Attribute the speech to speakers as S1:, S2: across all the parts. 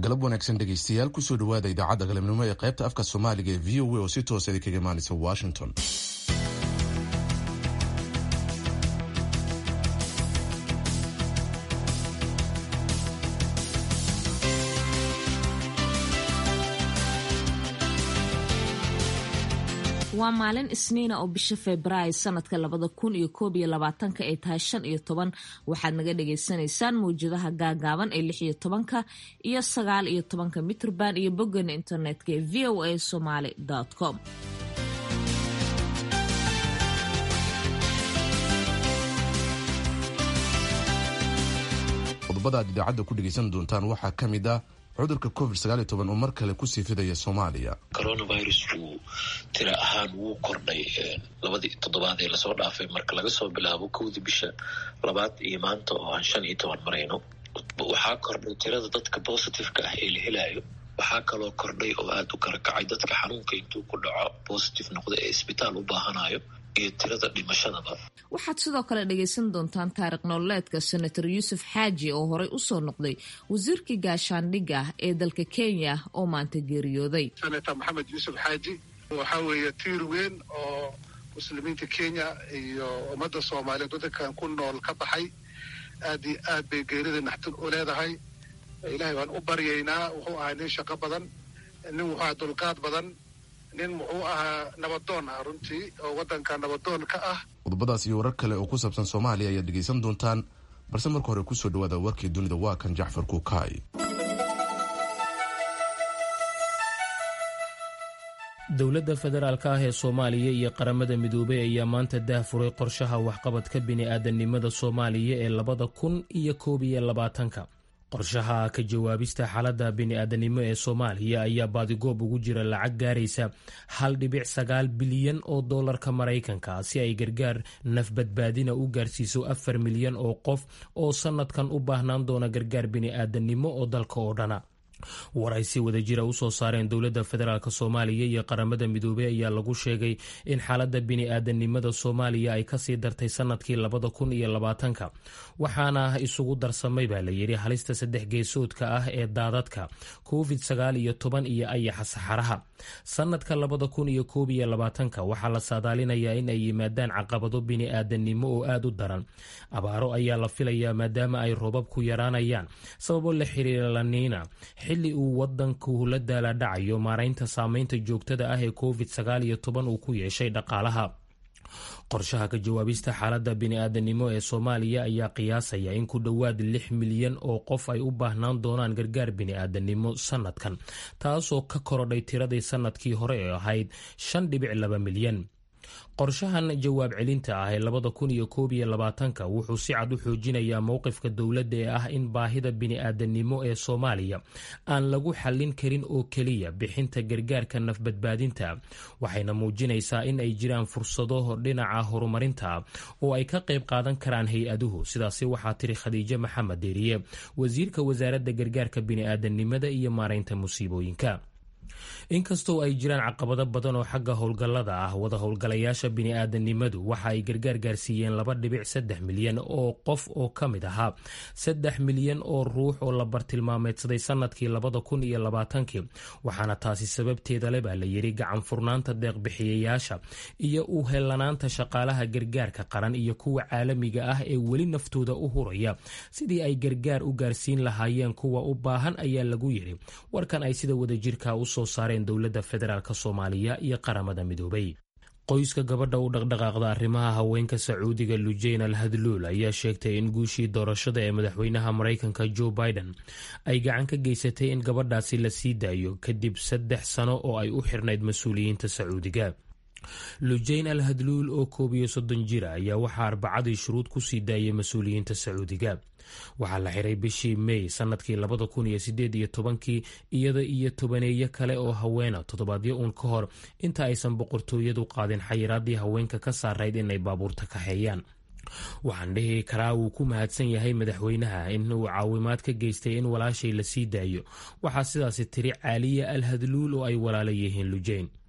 S1: galab wanaagsan dhegaystayaal kusoo dhawaada idaacadda galabnimo ee qaybta afka soomaaliga ee v o a oo si toosa idinkaga imaanaysa washington
S2: waa maalin isniina oo bisha februaayo sanadka labada kun iyo koob iyo labaatanka ay tahay shan iyo toban waxaad naga dhagaysanaysaan mawjadaha gaagaaban ee lix iyo tobanka iyo sagaal iyo tobanka mitrband iyo boggana internetka ee v o a somaly com
S1: qodobada aad idaacadda ku dhegaysan doontaan waxaa ka mid ah cudurka covid sagaal iyo toban oo mar kale kusii fidaya soomaaliya
S3: coronavirusku tira ahaan wuu kordhay labadii toddobaad ee lasoo dhaafay marka laga soo bilaabo kowdii bisha labaad iyo maanta oo aan shan iyo toban marayno waxaa kordhay tirada dadka positiveka ah ee la helayo waxaa kaloo kordhay oo aada u kala kacay dadka xanuunka intuu ku dhaco positive noqda ee isbitaal u baahanayo iyo tirada dhimashadaba
S2: waxaad sidoo kale dhagaysan doontaan taariikh nololeedka senator yuusuf xaaji oo horey usoo noqday wasiirkii gaashaandhigga ee dalka kenya oo maanta geeriyooday
S4: senator maxamed yuusuf xaaji waxaa weeye tiir weyn oo muslimiinta kenya iyo ummadda soomaaliyeed waddankan ku nool ka baxay aad iyo aad bay geerida naxtin u leedahay ilaahay waan u baryaynaa wuxuu ahaa nin shaqo badan nin wuxuu ahaa dulqaad badan nin muxuu ahaa nabadoon ah runtii oo waddanka nabadoon ka ah
S1: qodobadaas iyo warar kale oo ku saabsan soomaaliya ayaad dhegaysan doontaan balse marka hore kusoo dhawaada warkii dunida waa kan jacfar kuukaay
S5: dowladda federaalka ah ee soomaaliya iyo qaramada midoobay ayaa maanta daahfuray qorshaha waxqabadka bini-aadamnimada soomaaliya ee labada kun iyo koob iyo labaatanka qorshaha ka jawaabista xaaladda bini-aadanimo ee soomaaliya ayaa baadigoob ugu jira lacag gaaraysa hal dhibic sagaal bilyan oo doolarka maraykanka si ay gargaar nafbadbaadina u gaarsiiso afar milyan oo qof oo sanadkan u baahnaan doona gargaar bini-aadanimo oo dalka oo dhana war ay si wada jira usoo saareen dowladda federaalk soomaaliya iyo qaramada midoobey ayaa lagu sheegay in xaaladda bini-aadanimada soomaaliya ay kasii dartay sanadkii labada kun iyo labaatanka waxaana isugu darsamay baa layidhi halista saddex geesoodka ah ee daadadka covid sagaal iyo toban iyo ayaxa saxaraha sanadka labada kun iyo koob iyo labaatanka waxaa la saadaalinayaa in ay yimaadaan caqabado bini-aadanimo oo aada u daran abaaro ayaa la filayaa maadaama ay roobabku yaraanayaan sababo la xiriira laniina xilli uu wadanku la daala dhacayo maaraynta saameynta joogtada ah ee covid sagaal iyo toban uu ku yeeshay dhaqaalaha qorshaha ka jawaabista xaaladda bini-aadanimo ee soomaaliya ayaa qiyaasaya in ku dhowaad lix milyan oo qof ay u baahnaan doonaan gargaar bini-aadanimo sanadkan taasoo ka korodhay tiradii sanadkii hore ee ahayd shan dhibic laba milyan qorshahan jawaab celinta ah ee labada kun iyo koob iyo labaatanka wuxuu si cad u xoojinayaa mowqifka dowladda ee ah in baahida bini-aadanimo ee soomaaliya aan lagu xallin karin oo keliya bixinta gargaarka nafbadbaadinta waxayna muujinaysaa in ay jiraan fursado dhinaca horumarinta oo ay ka qayb qaadan karaan hay-aduhu sidaasi waxaa tiri khadiijo maxamed deeriye wasiirka wasaaradda gargaarka bini-aadanimada iyo maaraynta musiibooyinka inkastoo ay jiraan caqabado badan oo xagga howlgallada ah wada howlgalayaasha bini-aadanimadu waxa ay gargaar gaarsiiyeen laba dhibic saddex milyan oo qof oo ka mid ahaa saddex milyan oo ruux oo la bartilmaameedsaday sanadkii labada kun iyo labaatankii waxaana taasi sababteeda le baa la yidhi gacan furnaanta deeqbixiyayaasha iyo u helanaanta shaqaalaha gargaarka qaran iyo kuwa caalamiga ah ee weli naftooda u huraya sidii ay gargaar u gaarsiin lahaayeen kuwa u baahan ayaa lagu yidhi warkan ay sida wadajirka usoo saareen dowladda federaalk soomaaliya iyo qaramada midoobay qoyska gabadha u dhaqdhaqaaqda arrimaha haweenka sacuudiga lujayn al hadluul ayaa sheegtay in guushii doorashada ee madaxweynaha maraykanka joe biden ay gacan ka geysatay in gabadhaasi la sii daayo kadib saddex sano oo ay u xirnayd mas-uuliyiinta sacuudiga lujayn al hadluul oo koob iyo soddon jira ayaa waxaa arbacadii shuruud ku sii daayay mas-uuliyiinta sacuudiga waxaa la xiray bishii mey sanadkii labada kun iyo sideed iyo tobankii iyada iyo tobaneeyo kale oo haweena toddobaadyo uun ka hor inta aysan boqortooyadu qaadin xayiraadii haweenka ka saarayd inay baabuurta kaxeeyaan waxaan dhihi karaa wuu ku mahadsan yahay madaxweynaha in uu caawimaad ka geystay in walaashay la sii daayo waxaa sidaasi tiri caaliya al hadluul oo ay walaala yihiin lujayn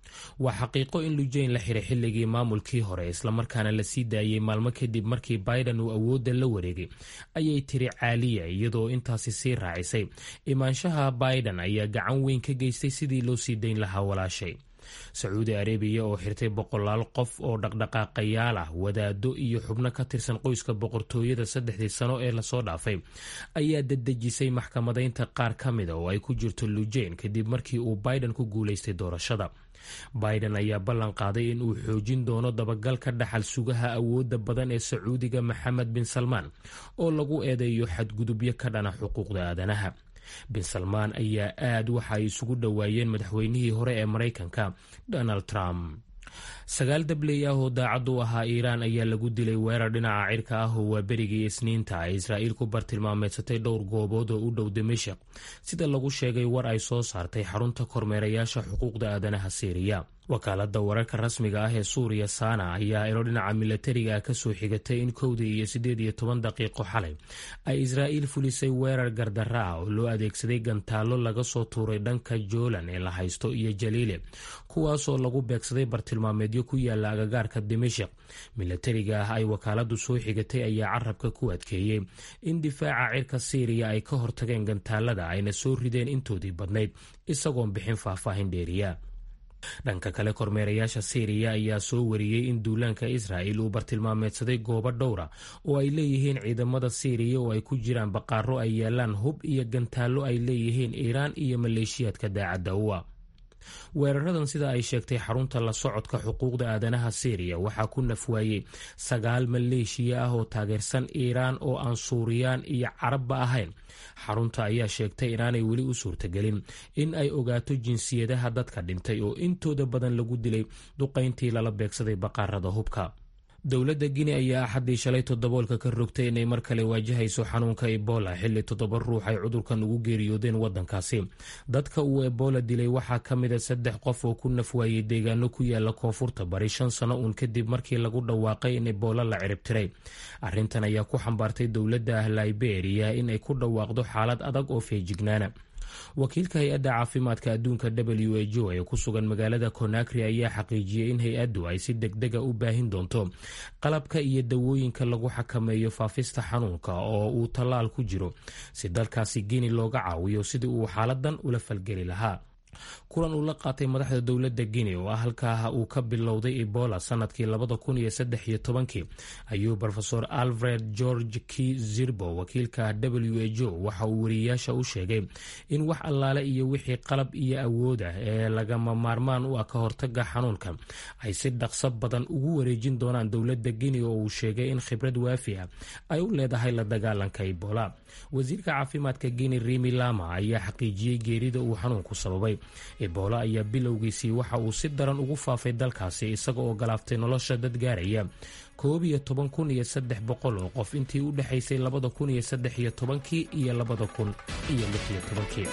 S5: waa xaqiiqo in lujayn la xiray xilligii maamulkii hore islamarkaana la sii daayey maalmo kadib markii biden uu awoodda la wareegay ayay tiri caaliya iyadoo intaasi sii raacisay imaanshaha biden ayaa gacan weyn ka geystay sidii loo sii dayn lahaa walaashay sacuudi arabiya oo xirtay boqolaal qof oo dhaqdhaqaaqayaal ah wadaado iyo xubno ka tirsan qoyska boqortooyada saddexdii sano ee lasoo dhaafay ayaa dadejisay maxkamadaynta qaar ka mida oo ay ku jirto lujayn kadib markii uu biden ku guulaystay doorashada biden ayaa ballan qaaday in uu xoojin doono dabagalka dhaxal sugaha awoodda badan ee sacuudiga maxamed bin salmaan oo lagu eedeeyo xadgudubyo ka dhana xuquuqda aadanaha bin salmaan ayaa aad waxa ay isugu dhowaayeen madaxweynihii hore ee maraykanka donald trump sagaal dabley ah oo daacad u ahaa iiraan ayaa lagu dilay weerar dhinaca cirka ah oo waa berigii isniinta ay israa'iil ku bartilmaameedsatay dhowr goobood oo u dhow dimashik sida lagu sheegay war ay soo saartay xarunta kormeerayaasha xuquuqda aadanaha siiriya wakaalada wararka rasmiga ah ee suuriya saana ayaa ilo dhinaca milatariga ah kasoo xigatay in kowdii iyo siddeed iyo toban daqiiqo xalay ay israa'iil fulisay weerar gardara ah oo loo adeegsaday gantaallo laga soo tuuray dhanka joolan ee la haysto iyo jaliile kuwaasoo lagu beegsaday bartilmaameedyo ku yaala agagaarka dimashik milatariga ah ay wakaaladu soo xigatay ayaa carabka ku adkeeyey in difaaca cirka siiriya ay ka hortageen gantaalada ayna soo rideen intoodii badnayd isagoon bixin faahfaahin dheeriya dhanka kale kormeerayaasha siiriya ayaa soo wariyey in duulaanka israa'il uu bartilmaameedsaday goobo dhowra oo ay leeyihiin ciidamada siiriya oo ay ku jiraan baqaaro ay yaalaan hub iyo gantaallo ay leeyihiin iiraan iyo maleeshiyaadka daacadda uwa weeraradan sida ay sheegtay xarunta la socodka xuquuqda aadanaha siiriya waxaa ku nafwaayey sagaal maleeshiya ah oo taageersan iiraan oo aan suuriyaan iyo carabba ahayn xarunta ayaa sheegtay inaanay weli u suurtagelin in ay ogaato jinsiyadaha dadka dhintay oo intooda badan lagu dilay duqayntii lala beegsaday baqaarada hubka dowladda gini ayaa axaddii shalay toddoboolka ka rogtay inay mar kale waajahayso xanuunka ebola xilli toddoba ruux ay cudurkan ugu geeriyoodeen waddankaasi dadka uu ebola dilay waxaa ka mida saddex qof oo ku nafwaayey deegaano ku yaala koonfurta bari shan sano uun kadib markii lagu dhawaaqay in ebola la ciribtiray arrintan ayaa ku xambaartay dowladda ah liberia inay ku dhawaaqdo xaalad adag oo feejignaana wakiilka hay-adda caafimaadka adduunka w h o ee ku sugan magaalada conakry ayaa xaqiijiyey in hay-addu ay si degdega u baahin doonto qalabka iyo dawooyinka lagu xakameeyo faafista xanuunka oo uu tallaal ku jiro si dalkaasi gini looga caawiyo sidii uu xaaladan ula falgeli lahaa kulan uu la qaatay madaxda dowladda guinea oo ah halkaa uu ka bilowday ebola sanadkii labada kun iyo saddex iyo tobankii ayuu rofeor alfred george k zirbo wakiilka w h o waxa uu wariyeyaasha u sheegay in wax allaale iyo wixii qalab iyo awood ah ee lagama maarmaan u ah ka hortaga xanuunka ay si dhaqso badan ugu wareejin doonaan dowladda guinea oo uu sheegay in khibrad waafi ah ay u leedahay la dagaalanka ebola wasiirka caafimaadka guinea rimi lama ayaa xaqiijiyey geerida uu xanuunku sababay ebola ayaa bilowgiisii waxa uu si daran ugu faafay dalkaasi isaga oo galaaftay nolosha dad gaaraya koob iyo toban kun iyo saddex boqol oo qof intii u dhexaysay labada kun iyo saddex iyo tobankii iyo labada kun iyo lix iyo tobankii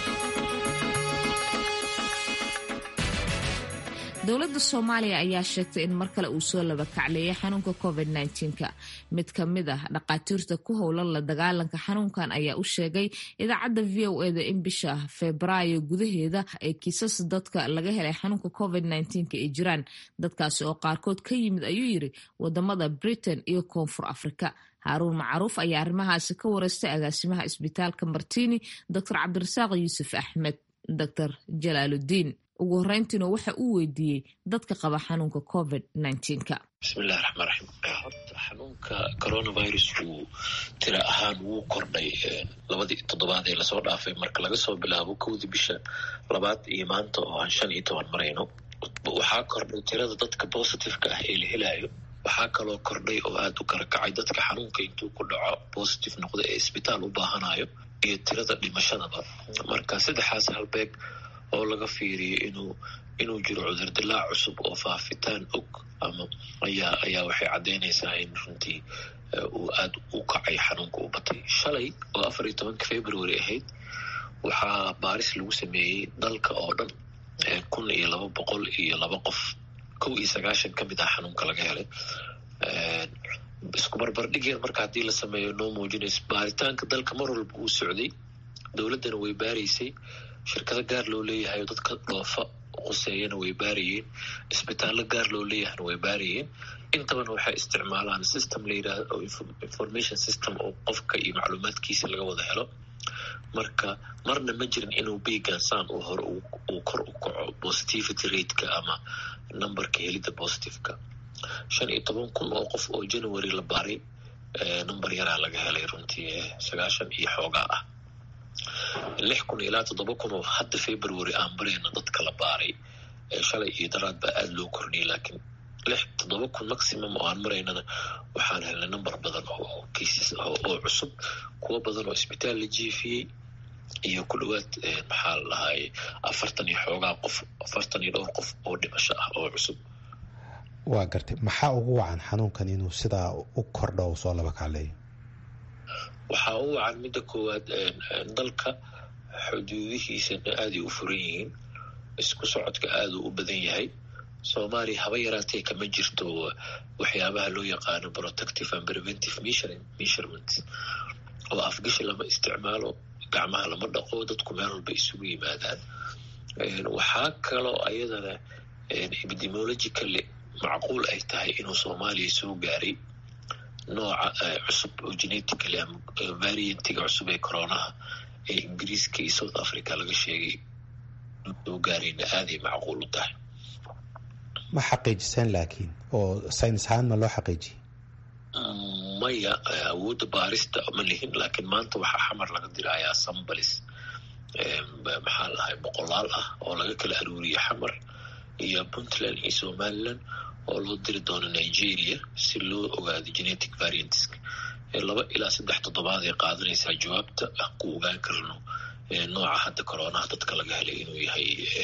S2: dowladda soomaaliya ayaa sheegtay in mar kale uu soo laba kacleeyay xanuunka covid -19ka mid ka mid ah dhaqaatiirta ku howlan la dagaalanka xanuunkan ayaa u sheegay idaacadda v o eda in bisha febraayo gudaheeda ee kiisas dadka laga helay xanuunka covid -19ka ay jiraan dadkaasi oo qaarkood ka yimid ayuu yiri wadamada britain iyo koonfur afrika haaruun macruuf ayaa arrimahaasi ka wareystay agaasimaha isbitaalka martini doctor cabdirasaaq yuusuf axmed doctor jalaaludiin ugu horeyntiina waxa uu weydiiyey dadka qaba xanuunka covid -19ka
S3: bismillahi raxmaan raxiim horta xanuunka coronavirus uu tira ahaan wuu kordhay labadii toddobaad ee lasoo dhaafay marka laga soo bilaabo kowdii bisha labaad iyo maanta oo aan shan iyo toban marayno waxaa kordhay tirada dadka positiveka ah ee la helayo waxaa kaloo kordhay oo aada u kala kacay dadka xanuunka intuu ku dhaco positive noqda ee isbitaal u baahanayo iyo tirada dhimashadaba marka saddexaas halbeeg oo laga fiiriyo inuu inuu jiro cudurdilaac cusub oo faafitaan og ama ayaa ayaa waxay caddeynaysaa in runtii uu aada u kacay xanuunka u batay shalay oo afar iyo tobanka february ahayd waxaa baaris lagu sameeyey dalka oo dhan kun iyo laba boqol iyo laba qof kow iyo sagaashan ka mid ah xanuunka laga helay isku barbardhig yar marka haddii la sameeyo noo muujinayso baaritaanka dalka mar walba uu socday dowladdana way baaraysay shirkado gaar loo leeyahay dadka dhoofa quseeyana way baarayeen isbitaallo gaar loo leeyahana way baarayeen intabana waxay isticmaalaan system la yidhaahdo information system oo qofka iyo macluumaadkiisa laga wada helo marka marna ma jirin inuu begansaan uu hore uu kor u kaco positivity rateka ama numberka helidda positiveka shan iyo toban kun oo qof oo january la baaray number yaraa laga helay runtii sagaashan iyo xoogaa ah lix kun ilaa toddoba kun oo hadda february aan barayna dadka la baaray shalay iyo daraad baa aada loo kordhiyay laakiin lix toddoba kun maximum oo aan maraynana waxaan helnay number badan oo cases oo cusub kuwo badan oo isbitaal la jiifiyey iyo ku dhawaad maxaa la dhahaye afartan iyo xoogaa qof afartan iyo dhowr qof oo dhimasho ah oo cusub
S6: waa gartay maxaa ugu wacan xanuunkan inuu sidaa u kordho u soo laba kacleeyo
S3: waxaa u wacan midda koowaad dalka xuduudihiisana aaday u furan yihiin isku socodka aaduu u badan yahay soomaaliya haba yaraatee kama jirto waxyaabaha loo yaqaano protective and preventive measurement oo afgashi lama isticmaalo gacmaha lama dhaqo dadku meel walba isugu yimaadaan waxaa kaloo ayadana epidemiologically macquul ay tahay inuu soomaaliya soo gaaray nooca cusub oo genetically ama variantiga cusub ee coronaha ee ingiriiska iyo south africa laga sheegay soo gaarayna aaday macquul u tahay
S6: ma xaqiijiseen laakiin oo saynis ahaan ma loo xaqiijiyey
S3: maya awoodda baarista ma lihin laakiin maanta waxaa xamar laga dirayaa sambalis maxaa lahay boqolaal ah oo laga kala aruuriya xamar iyo puntland iyo somaliland oo loo diri doono nigeria si loo ogaado genetic variantska laba ilaa saddex toddobaad ay qaadanaysaa jawaabta aan ku ogaan karno nooca hadda coronaha dadka laga helay inuu yahay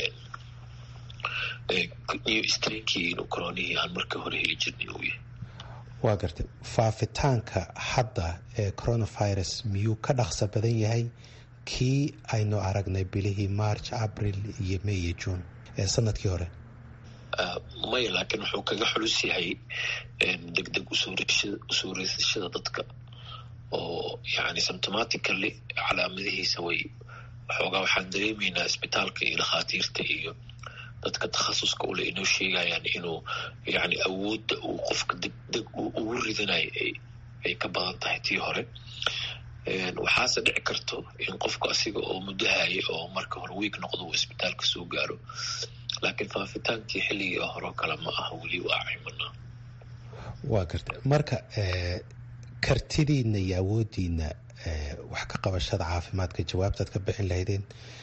S3: new strankii inuu coronihii aan marka hore heli jirnay uu yahay
S6: waa gartay faafitaanka hadda ee coronavirus miyuu ka dhaqso badan yahay kii aynu aragnay bilihii march abril iyo may iyo june ee sanadkii hore
S3: maya laakiin wuxuu kaga xulus yahay deg deg usoo reysashada dadka oo yani symptomatically calaamadihiisa way waxoogaa waxaan dareemaynaa isbitaalka iyo dhakhaatiirta iyo dadka takhasuska ule inoo sheegayaan inuu yani awoodda uu qofka deg deg ugu ridanayo ay ka badan tahay tii hore waxaase dhici karto in qofku asiga oo muddahaya oo marka hore wiig noqdo uu isbitaalka soo gaaro laakiin faafitaankii xilligii horeo kale ma aha weli waa cimanaa
S6: waa garta marka kartidiina iyo awooddiina wax ka qabashada caafimaadka jawaabtaad ka bixin lahaydeen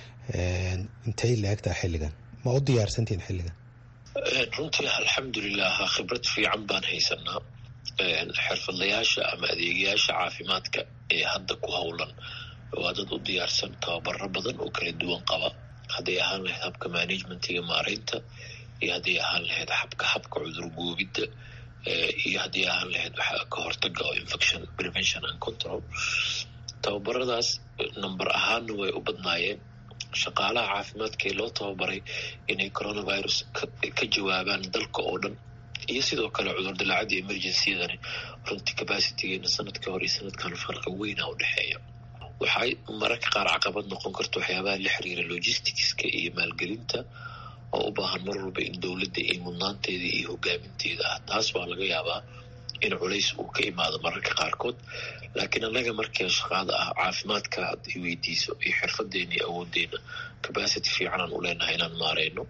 S6: intay la-egtaa xilligan ma u diyaarsantihin xilligan
S3: runtii alxamdulilah khibrad fiican baan haysanaa xirfadlayaasha ama adeegayaasha caafimaadka ee hadda ku howlan waa dad u diyaarsan tababaro badan oo kala duwan qaba hadday ahaan lahayd habka managementiga maareynta iyo hadday ahaan lahayd habka habka cudur goobidda iyo haddii ahaan lahayd waxa ka hortaga oo infection prevention and control tababaradaas number ahaanna way u badnaayeen shaqaalaha caafimaadka ee loo tababaray inay coronavirus ka jawaabaan dalka oo dhan iyo sidoo kale cudur dilaacadii emergencydani runtii capacitygeena sanadka hore iyo sanadkan farqa weyna u dhexeeya waxay mararka qaar caqabad noqon karta waxyaabaha la xiriira logisticska iyo maalgelinta oo u baahan mar walba in dowladda iyo mudnaanteeda iyo hogaaminteeda ah taas waa laga yaabaa in culays uu ka imaado mararka qaarkood laakiin annaga markii shaqaada ah caafimaadka had i weydiiso iyo xirfadeena iyo awooddeena capacity fiicanaan u leenahay inaan maareyno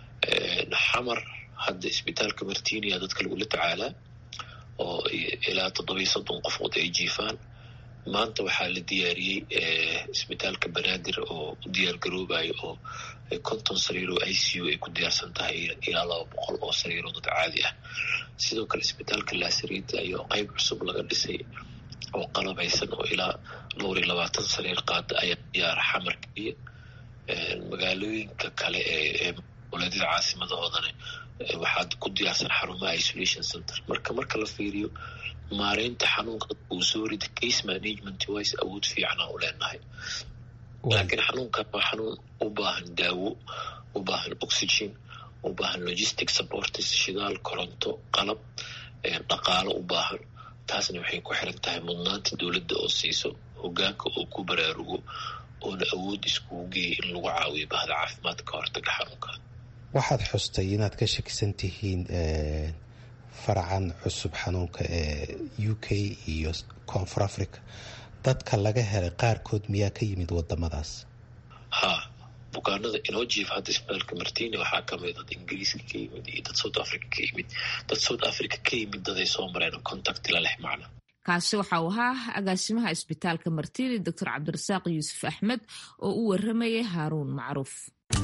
S3: xamar hadda isbitaalka martinia dadka lagula tacaalaa oo ilaa toddobiyo soddon qofood ay jiifaan maanta waxaa la diyaariyey isbitaalka banaadir oo u diyaar garoobayo oo konton sariir oo i c u ay ku diyaarsan tahay ilaa laba boqol oo sariir oo dad caadi ah sidoo kale isbitaalka laasariida ayaa qeyb cusub laga dhisay oo qalabaysan oo ilaa dhowr iyo labaatan sariir qaada ayaa diyaara xamarka iyo magaalooyinka kale ee walaadada caasimadahoodan waxaad ku diyaarsan xarumaha isolation center marka marka la fiiriyo maareynta xanuunka uu soo rida case management wise awood fiicana u leenahay laakiin xanuunkan waa xanuun u baahan daawo u baahan oxygen u baahan logistic supports shidaal koronto qalab dhaqaalo u baahan taasna waxay ku xiran tahay mudnaanta dowladda oo siiso hogaanka oo ku baraarugo oona awood iskugu geeya in lagu caawiyo bahda caafimaadka ka hortaga xanuunka
S6: waxaad xustay inaad ka shakisan tihiin faracan cusub xanuunka ee u k iyo koonfur africa dadka laga helay qaarkood miyaa ka yimid wadamadaas
S3: ha bukaanada inoo jiifa hadda isbitaalka martini waxaa kamid dad ingiriiska ka yimid iyo dad south africa ka yimid dad south africa ka yimid daday soo mareen contact la leh macna
S2: kaasi waxa uu ahaa agaasimaha isbitaalka martini doctor cabdirasaaq yuusuf axmed oo u waramayay haaruun macruuf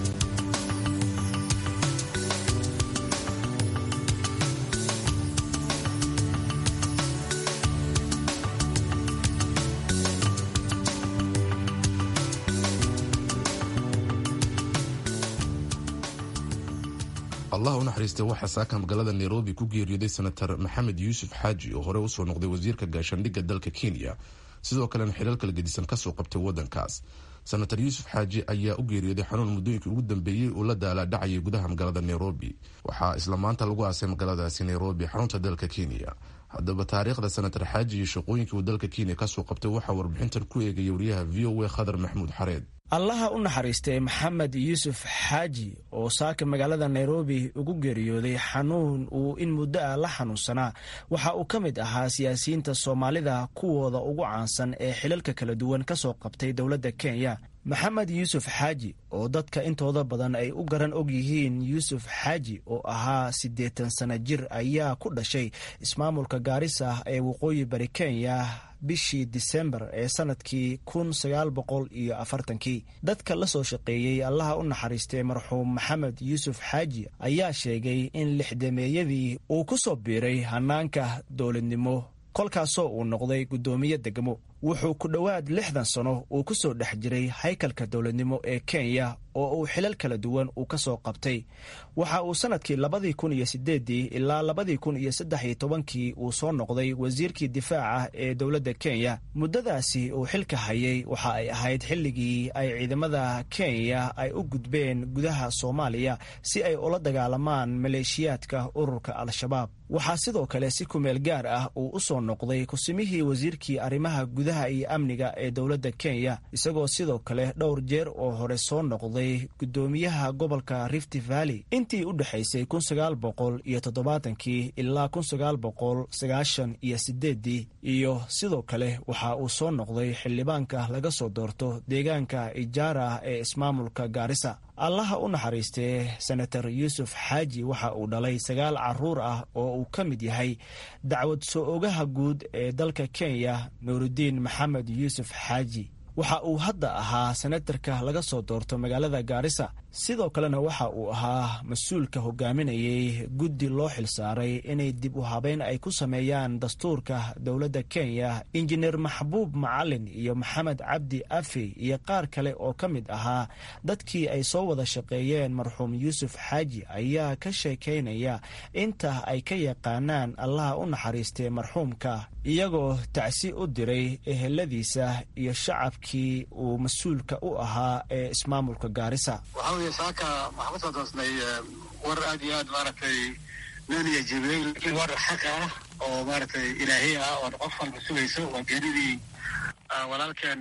S1: allah u naxariistay waxaa saaka magaalada nairobi ku geeriyooday senator maxamed yuusuf xaaji oo horey usoo noqday wasiirka gaashaandhigga dalka kenya sidoo kalena xilal kala gedisan kasoo qabtay wadankaas senator yuusuf xaaji ayaa u geeriyooday xanuun muddooyinkii ugu dambeeyey uu la daalaadhacayay gudaha magaalada nairobi waxaa isla maanta lagu aasay magaaladaasi nairobi xarunta dalka kenya haddaba taariikhda senator xaaji iyo shaqooyinkii uu dalka kenya kasoo qabtay waxaa warbixintan ku eegaya wariyaha v o a khadar maxamuud xareed
S7: allaha u naxariistay maxamed yuusuf xaaji oo saaka magaalada nairobi ugu geeriyooday xanuun uu in muddo ah la xanuunsanaa waxa uu ka mid ahaa siyaasiyiinta soomaalida kuwooda ugu caansan ee xilalka kala duwan ka soo qabtay dowladda kenya maxamed yuusuf xaaji oo dadka intooda badan ay u garan og yihiin yuusuf xaaji oo ahaa siddeetan sana jir ayaa ku dhashay ismaamulka gaarisa ee waqooyi bari kenya bishii disembar ee sanadkii kun sagaal boqol iyo afartankii dadka la soo shaqeeyey allaha u naxariistay marxuum maxamed yuusuf xaaji ayaa sheegay in lixdameeyadii uu ku soo biiray hanaanka dowladnimo kolkaasoo uu noqday guddoomiye degmo wuxuu ku dhowaad lixdan sano uu ku soo dhex jiray haykalka dowladnimo ee kenya oo uu xilal kala duwan uu ka soo qabtay waxa uu sannadkii labadii kun iyo sideeddii ilaa labadii kun iyo saddex iyo tobankii uu soo noqday wasiirkii difaaca ee dowladda kenya muddadaasi uu xilka hayay waxa ay ahayd xilligii ay ciidamada kenya ay u gudbeen gudaha soomaaliya si ay ula dagaalamaan maleeshiyaadka ururka al-shabaab waxaa sidoo kale si kumeel gaar ah uu u soo noqday kusimihii wasiirkii arrimaha gudaha iyo amniga ee dowladda kenya isagoo sidoo kale dhowr jeer oo hore soo noqday guddoomiyaha gobolka rift valley intii u dhexaysay kun sagaal boqol iyo toddobaatankii ilaa kun sagaal boqol sagaashan iyo sideeddii iyo sidoo kale waxa uu soo noqday xildhibaanka laga soo doorto deegaanka ijaara ee ismaamulka gaarisa allaha u naxariistee senator yuusuf xaaji waxa uu dhalay sagaal caruur ah oo uu ka mid yahay dacwad soo ogaha guud ee dalka kenya nuurudiin maxamed yuusuf xaaji waxa uu hadda ahaa senatarka laga soo doorto magaalada gaarisa sidoo kalena waxa uu ahaa mas-uulka hogaaminayay guddi loo xilsaaray inay dib u habeyn ay ku sameeyaan dastuurka dowladda kenya injineer maxbuub macalin iyo maxamed cabdi afi iyo qaar kale oo ka mid ahaa dadkii ay soo wada shaqeeyeen marxuum yuusuf xaaji ayaa ka sheekaynaya inta ay ka yaqaanaan allaha u naxariistay marxuumka iyagoo tacsi u diray eheladiisa iyo shacabkii uu mas-uulka u ahaa ee ismaamulka gaarisa
S4: saaka waxaan kusoo doosnay war aad iyo aad maaragtay nooniya jibiyey laakiin war xaq ah oo maaragtay ilaahiy ah oon qof walba sugayso waa geeridii walaalkeen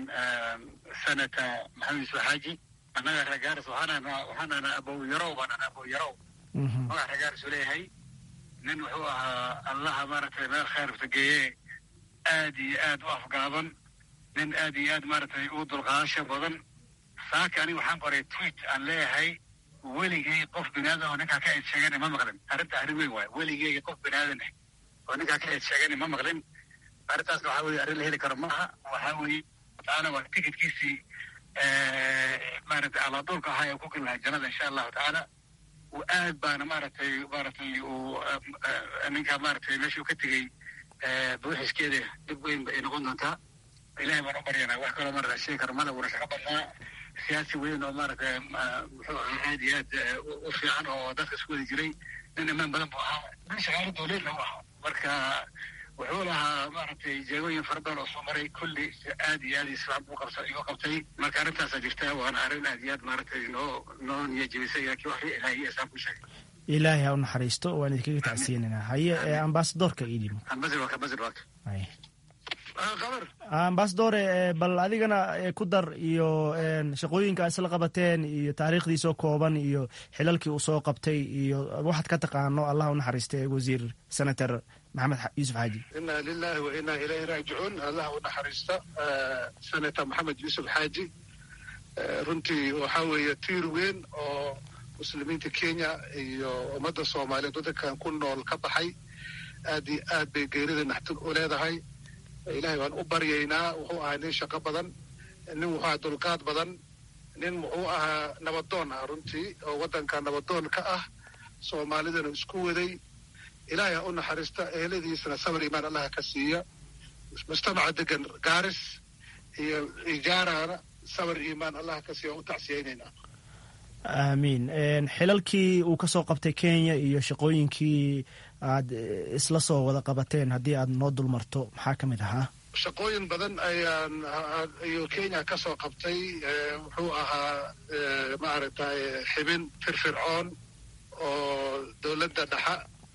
S4: senata maxamed yuusuf xaaji annaga reer gaaris waxaanana waxaanana abow yarow baanana abow yarow magac reer gaaris u leeyahay nin wuxuu ahaa allaha maaragtay meel khayrta geeye aad iyo aad u afgaaban nin aad iyo aad maaragtay u dulqaadasho badan saaka aniga waxaan qoray tweet aan leeyahay weligay qof binaadan oo ninkaa ka eed sheegana ma maqlin arrinta arrin weyn waay weligeyga qof binaadan ah oo ninkaa ka eed sheegana ma maqlin arrintaasna waxaa weye arrin la heli karo maaha waxaa weeye tacaala waa tikidkiisii maaragtay alaaduulka ahaa ee ku geli lahaa jannada insha allahu tacaala uu aad baana maaragtay maaragtay uu ninkaa maaragtay meeshuu ka tegey buuxiskeeda dib weyn ba ay noqon doontaa ilahay baan u baryanaa wax kaloo maarata sheegi karo male wuuna shaqo badnaa siyaasi weyn oo maaragtay muxuu ahaa aad iyo aad u fiican oo dadka isku wadi jiray nin imaan badan buu ahaa nin shaqaalo dowleedna u ahaa marka wuxuu lahaa maaragtay jeegooyin fara badan oo soo maray kulli aad iyo aad isfaam u qabsa igu qabtay marka arrintaasaa jirta waana arrin aad iyo aad maaragtay noo noo niyajebisay laakiin wax ilaahiy isaan ku sheegay
S7: ilaahay ha u naxariisto waan idinkaga tacsiinaynaa haye ambasadorka idin
S4: ambasadorka ambasadorka
S7: ambasadore bal adigana ku dar iyo shaqooyinka isla qabateen iyo taariikhdiisoo kooban iyo xilalkii uu soo qabtay iyo waxaad ka taqaano allah u naxariista wasiir senator maxamed yuusuf xaaji
S4: inaa lilahi wa inaa ilayhi raajicuun allah u naxariista senator maxamed yuusuf xaaji runtii waxaa weeye tiir weyn oo muslimiinta kenya iyo ummadda soomaaliyeed waddankan ku nool ka baxay aad iyo aad bay geerida naxtin u leedahay ilahay waan u baryaynaa wuxuu ahaa nin shaqo badan nin wuxuu ahaa dulqaad badan nin wuxuu ahaa nabadoon ah runtii oo waddanka nabadoon ka ah soomaalidana isku waday ilaahay ha u naxariista eheladiisana sabar imaan allaha ka siiya mujtamaca degan gaaris iyo ijaarana sabar imaan allaha ka siiya waan u tacsiyaynaynaa
S7: aamiin xilalkii uu ka soo qabtay kenya iyo shaqooyinkii aad isla soo wada qabateen haddii aad noo dul marto maxaa ka mid ahaa
S4: shaqooyin badan ayaan ayuu kenya ka soo qabtay wuxuu ahaa maaragtay xibin firfircoon oo dowladda dhexa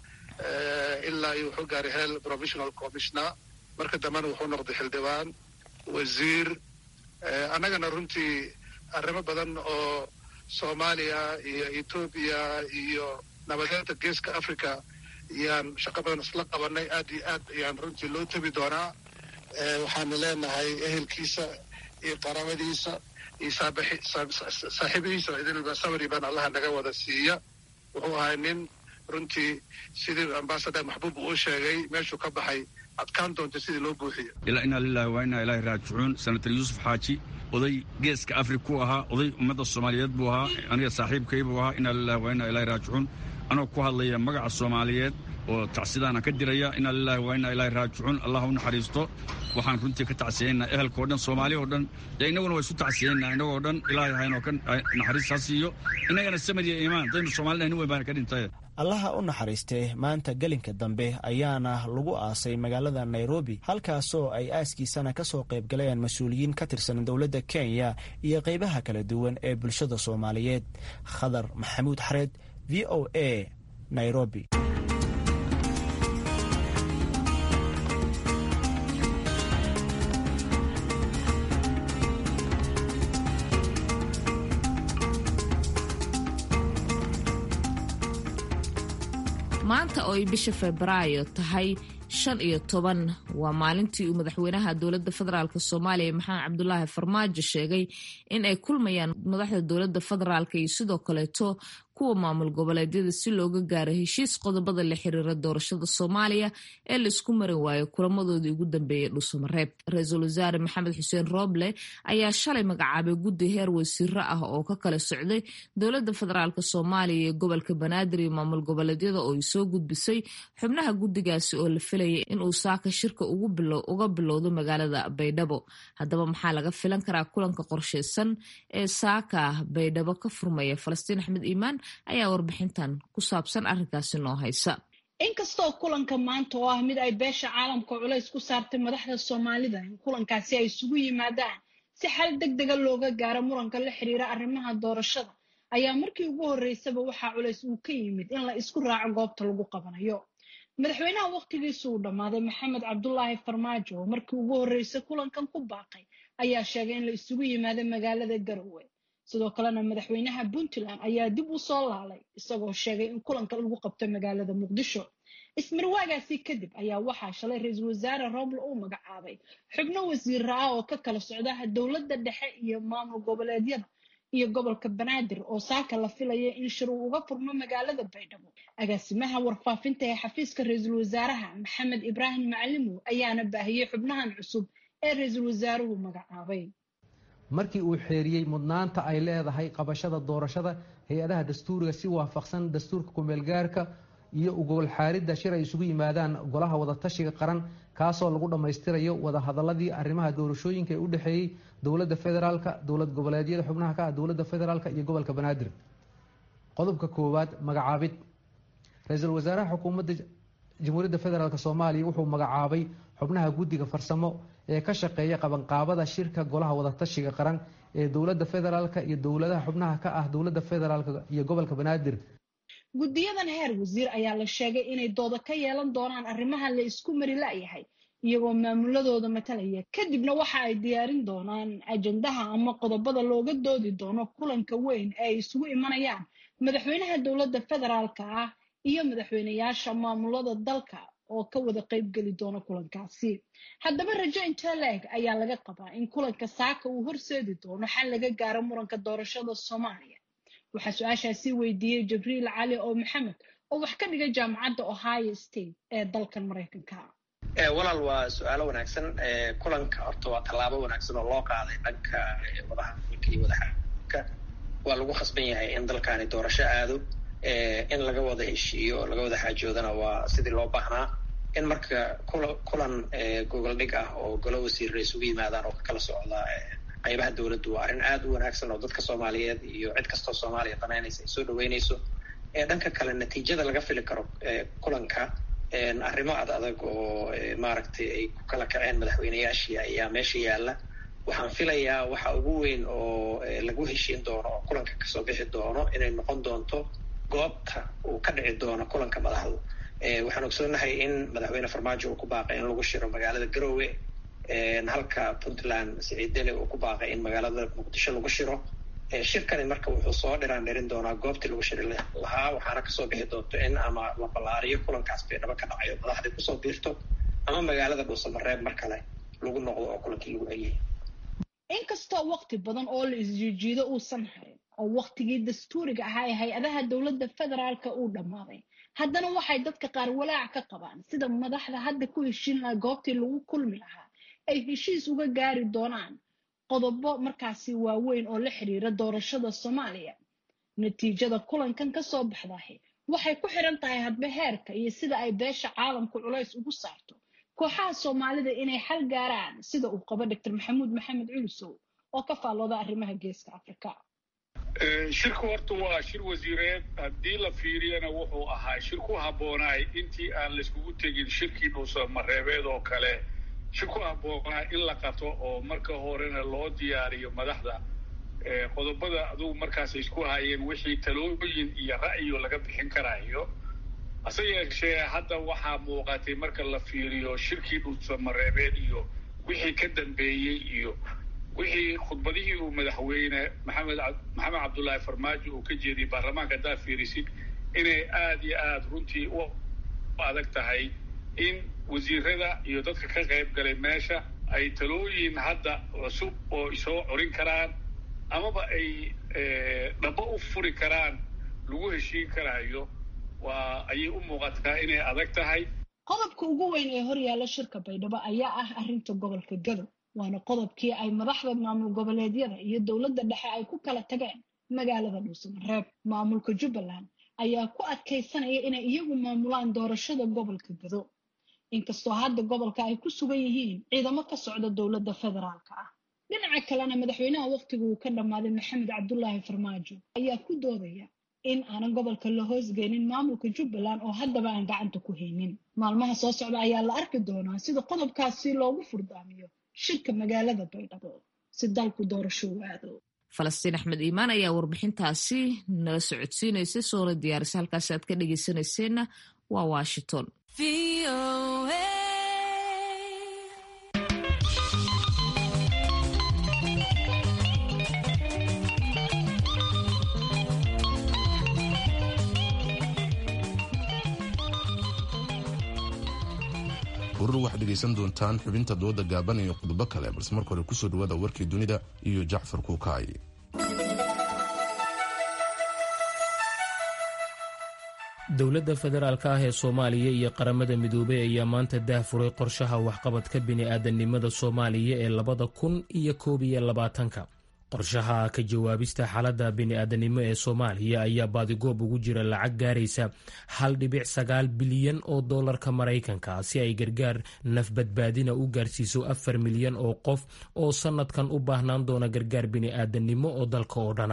S4: ilaa iyo wuxuu gaaray hel provisional commissioner marka dambena wuxuu noqday xildhibaan wasiir annagana runtii arrimo badan oo soomaaliya iyo etoobiya iyo nabadeenta geeska africa ayaan shaqo badan isla qabanay aad iyo aad ayaan runtii loo tebi doonaa waxaanu leenahay ehelkiisa iyo qaraabadiisa iyo saaxiibihiisa idinba sabri baan allaha naga wada siiya wuxuu ahay nin runtii sidii ambasador maxbuub uu sheegay meeshuu ka baxay adkaan doonta sidii loo buuxiyo
S8: ilaa inaa lilahi waa inaa ilaahi raajicuun senator yuusuf xaaji oday geeska afrika ku ahaa oday ummadda soomaaliyeed buu ahaa aniga saaxiibkay buu ahaa inaa lilahi waa inaa ilaahi raajicuun anoo ku hadlaya magaca soomaaliyeed oo tacsidaana ka diraya inaa lilahi waa inaa ilaahi raajicuun allah u naxariisto waxaan runtii ka tacsiyaynaa ehelka o dhan soomaaliya o dhan dee innaguna waa isu tacsiyaynaa innagoo dhan ilaahay haynoo ka naxariis ha siiyo innagana samad iyo iimaan daynu soomaalida nin weyn baana ka dhintay
S7: allaha u naxariistee maanta gelinka dambe ayaana lagu aasay magaalada nairobi halkaasoo ay aaskiisana ka soo qayb galeen mas-uuliyiin ka tirsan dowladda kenya iyo qaybaha kala duwan ee bulshada soomaaliyeed khadar maxamuud xareed v o a nairobi
S2: maanta oo ay bisha febraayo tahay shan iyo toban waa maalintii uu madaxweynaha dowladda federaalk soomaaliya maxamed cabdulaahi farmaajo sheegay in ay kulmayaan madaxda dowladda federaalk iyo sidoo kaleeto kuwa maamul goboleedyada si looga gaaro heshiis qodobada la xiriira doorashada soomaaliya ee laisku marin waayo kulamadoodii ugu dambeeyey dhuusamareeb ra-iisul wasaare maxamed xuseen rooble ayaa shalay magacaabay guddi heer wasiiro ah oo ka kala socday dowladda federaalk soomaaliya iyo gobolka banaadir iyo maamul goboleedyada oo ay soo gudbisay xubnaha guddigaasi oo la filayay inuu saaka shirka uga bilowdo magaalada baydhabo haddaba maxaa laga filan karaa kulanka qorsheysan ee saaka baydhabo ka furmaya falastiin axmed iimaan ayaa warbixintan ku saabsan arrinkaasi noo haysa
S9: inkastoo kulanka maanta oo ah mid ay beesha caalamka culays ku saartay madaxda soomaalida in kulankaasi ay isugu yimaadaan si xal deg dega looga gaaro muranka la xiriira arrimaha doorashada ayaa markii ugu horreysaba waxaa culays uu ka yimid in la isku raaco goobta lagu qabanayo madaxweynaha wakhtigiisu uu dhammaaday maxamed cabdulaahi farmaajo oo markii ugu horreysay kulankan ku baaqay ayaa sheegay in la isugu yimaado magaalada garowe sidoo kalena madaxweynaha puntland ayaa dib u soo laalay isagoo sheegay in kulanka lagu qabto magaalada muqdisho ismarwaagaasi kadib ayaa waxaa shalay ra-iisul wasaare roble uu magacaabay xubno wasiira ah oo ka kala socdaha dowladda dhexe iyo maamul goboleedyada iyo gobolka banaadir oo saaka la filaya in shir uu uga furmo magaalada baydhabo agaasimaha warfaafinta ee xafiiska ra-iisul wasaaraha maxamed ibraahim macalimow ayaana baahiyey xubnahan cusub ee ra-iisul wasaaruhu magacaabay
S10: markii uu xeeriyey mudnaanta ay leedahay qabashada doorashada hay-adaha dastuuriga si waafaqsan dastuurka kumeelgaarka iyo ugobol xaaridda shir ay isugu yimaadaan golaha wadatashiga qaran kaasoo lagu dhammaystirayo wadahadaladii arrimaha doorashooyinka ee u dhexeeyey dowladda federaalka dowlad goboleedyada xubnaha ka ah dowladda federaalk iyo gobolka banaadir qodobka koowaad magacaabid ra-iisul wasaaraha xukuumadda jamhuuriyadda federaalk soomaaliya wuxuu magacaabay xubnaha guddiga farsamo ee ka shaqeeya qabanqaabada shirka golaha wadatashiga qaran ee dowladda federaalk iyo dowladaha xubnaha ka ah dowladda federaalk iyo gobolka banaadir
S9: guddiyadan heer wasiir ayaa la sheegay inay dooda ka yeelan doonaan arrimaha la isku mari la-yahay iyagoo maamuladooda matalaya kadibna waxa ay diyaarin doonaan ajandaha ama qodobada looga doodi doono kulanka weyn ee ay isugu imanayaan madaxweynaha dowladda federaalka ah iyo madaxweyneyaasha maamulada dalka oo ka wada qaybgeli doona kulankaasi haddaba rajo intee la-eg ayaa laga qabaa in kulanka saaka uu horseedi doono xal laga gaaro muranka doorashada soomaaliya waxaa su-aashaasi weydiiyey jibriil cali oo maxamed oo wax ka dhiga jaamacadda ohio state ee dalkan maraykanka
S11: walaal waa su-aalo wanaagsan kulanka horta waa tallaabo wanaagsan oo loo qaaday dhanka wadahadalka iyo wadaxaka waa lagu khasban yahay in dalkani doorasho aado in laga wada heshiiyo oo laga wada xaajoodana waa sidii loo baahnaa in marka kulan gogol dhig ah oo golo wasiirra isugu yimaadaan oo ka kala socda qaybaha dowladdu waa arrin aad u wanaagsan oo dadka soomaaliyeed iyo cid kastoo soomaaliya danaynaysa ay soo dhaweynayso dhanka kale natiijada laga fili karo kulanka arrimo ad adag oo maaragtay ay ku kala kaceen madaxweyneyaashii ayaa meesha yaalla waxaan filayaa waxa ugu weyn oo lagu heshiin doono oo kulanka kasoo bixi doono inay noqon doonto goobta uu ka dhici doono kulanka madaxdu waxaan ogsoonahay in madaxweyne farmaajo uu ku baaqay in lagu shiro magaalada garowe halka puntland siciid dele uu ku baaqay in magaalada muqdisho lagu shiro shirkani marka wuxuu soo dhiraan dhirin doonaa goobtii lagu shiri lahaa waxaana kasoo bixi doonto in ama la ballaariyo kulankaas baydhabo ka dhacayo madaxdii kusoo biirto ama magaalada dhuusamareeb mar kale lagu noqdo oo kulankii lagu celiyay
S9: inkastoo waqti badan oo la isjiijiido uusan harin oo waqtigii dastuuriga ahaa ee hay-adaha dowladda federaalka uu dhammaaday haddana waxay dadka qaar walaac ka qabaan sida madaxda hadda ku heshiin lahaa goobtii lagu kulmi lahaa ay heshiis uga gaari doonaan qodobo markaasi waaweyn oo la xiriira doorashada soomaaliya natiijada kulankan ka soo baxdahi waxay ku xiran tahay hadba heerka iyo sida ay beesha caalamku culays ugu saarto kooxaha soomaalida inay xal gaaraan sida uu qabo doctor maxamuud maxamed culusow oo ka faallooda arrimaha geeska afrika
S12: shirku horta waa shir wasiireed haddii la fiiriyana wuxuu ahaa shir ku habboonaay intii aan layskugu tegin shirkii dhuusamareebeed oo kale shir ku habboonaa in la qato oo marka horena loo diyaariyo madaxda qodobada adugu markaas isku hayeen wixii talooyin iyo ra'yo laga bixin karayo hase yeeshee hadda waxaa muuqatay marka la fiiriyo shirkii dhuusamareebeed iyo wixii ka dambeeyey iyo wixii khudbadihii uu madaxweyne maxamed maxamed cabdullaahi farmaajo uu ka jeediyey baarlamaanka haddaad fiirisid inay aada iyo aada runtii u adag tahay in wasiirada iyo dadka ka qayb galay meesha ay talooyin hadda cusub oo isoo corin karaan amaba ay dhabo u furi karaan lagu heshiin karaayo waa ayay u muuqataa inay adag tahay
S9: qodobka ugu weyn ee horyaalla shirka baydhabo ayaa ah arrinta gobolka gadow waana qodobkii ay madaxda maamul goboleedyada iyo dowladda dhexe ay ku kala tageen magaalada dhuusamareeb maamulka jubbaland ayaa ku adkaysanaya inay iyagu maamulaan doorashada gobolka gadow inkastoo hadda gobolka ay ku sugan yihiin ciidamo ka socda dowladda federaalka ah dhinaca kalena madaxweynaha wakhtiga uu ka dhammaaday maxamed cabdulaahi farmaajo ayaa ku doodaya in aanan gobolka la hoosgeynin maamulka jubbaland oo haddaba aan gacanta ku haynin maalmaha soo socda ayaa la arki doonaa sida qodobkaasi loogu furdaamiyo shirka magaalada baydhabo si dalku doorasho u aado
S2: falastiin axmed iimaan ayaa warbixintaasi nala socodsiinaysa soona diyaarisa halkaasi aad ka dhegeysanayseena waa washington
S1: urur waxaad dhegaysan doontaan xubinta dooda gaaban iyo qodobo kale balse marka hore kusoo dhawaada warkii dunida iyo jacfar kuukaay
S5: dowladda federaalka ah ee soomaaliya iyo qaramada midoobey ayaa maanta daahfuray qorshaha waxqabadka bini'aadanimada soomaaliya ee labada kun iyo koob iyo labaatanka qorshaha ka jawaabista xaaladda bini'aadanimo ee soomaaliya ayaa baadigoob ugu jira lacag gaaraysa hal dhibic sagaal bilyan oo doolarka maraykanka si ay gargaar nafbadbaadina u gaarsiiso afar milyan oo qof oo sannadkan u baahnaan doona gargaar bini'aadanimo oo dalka oo dhana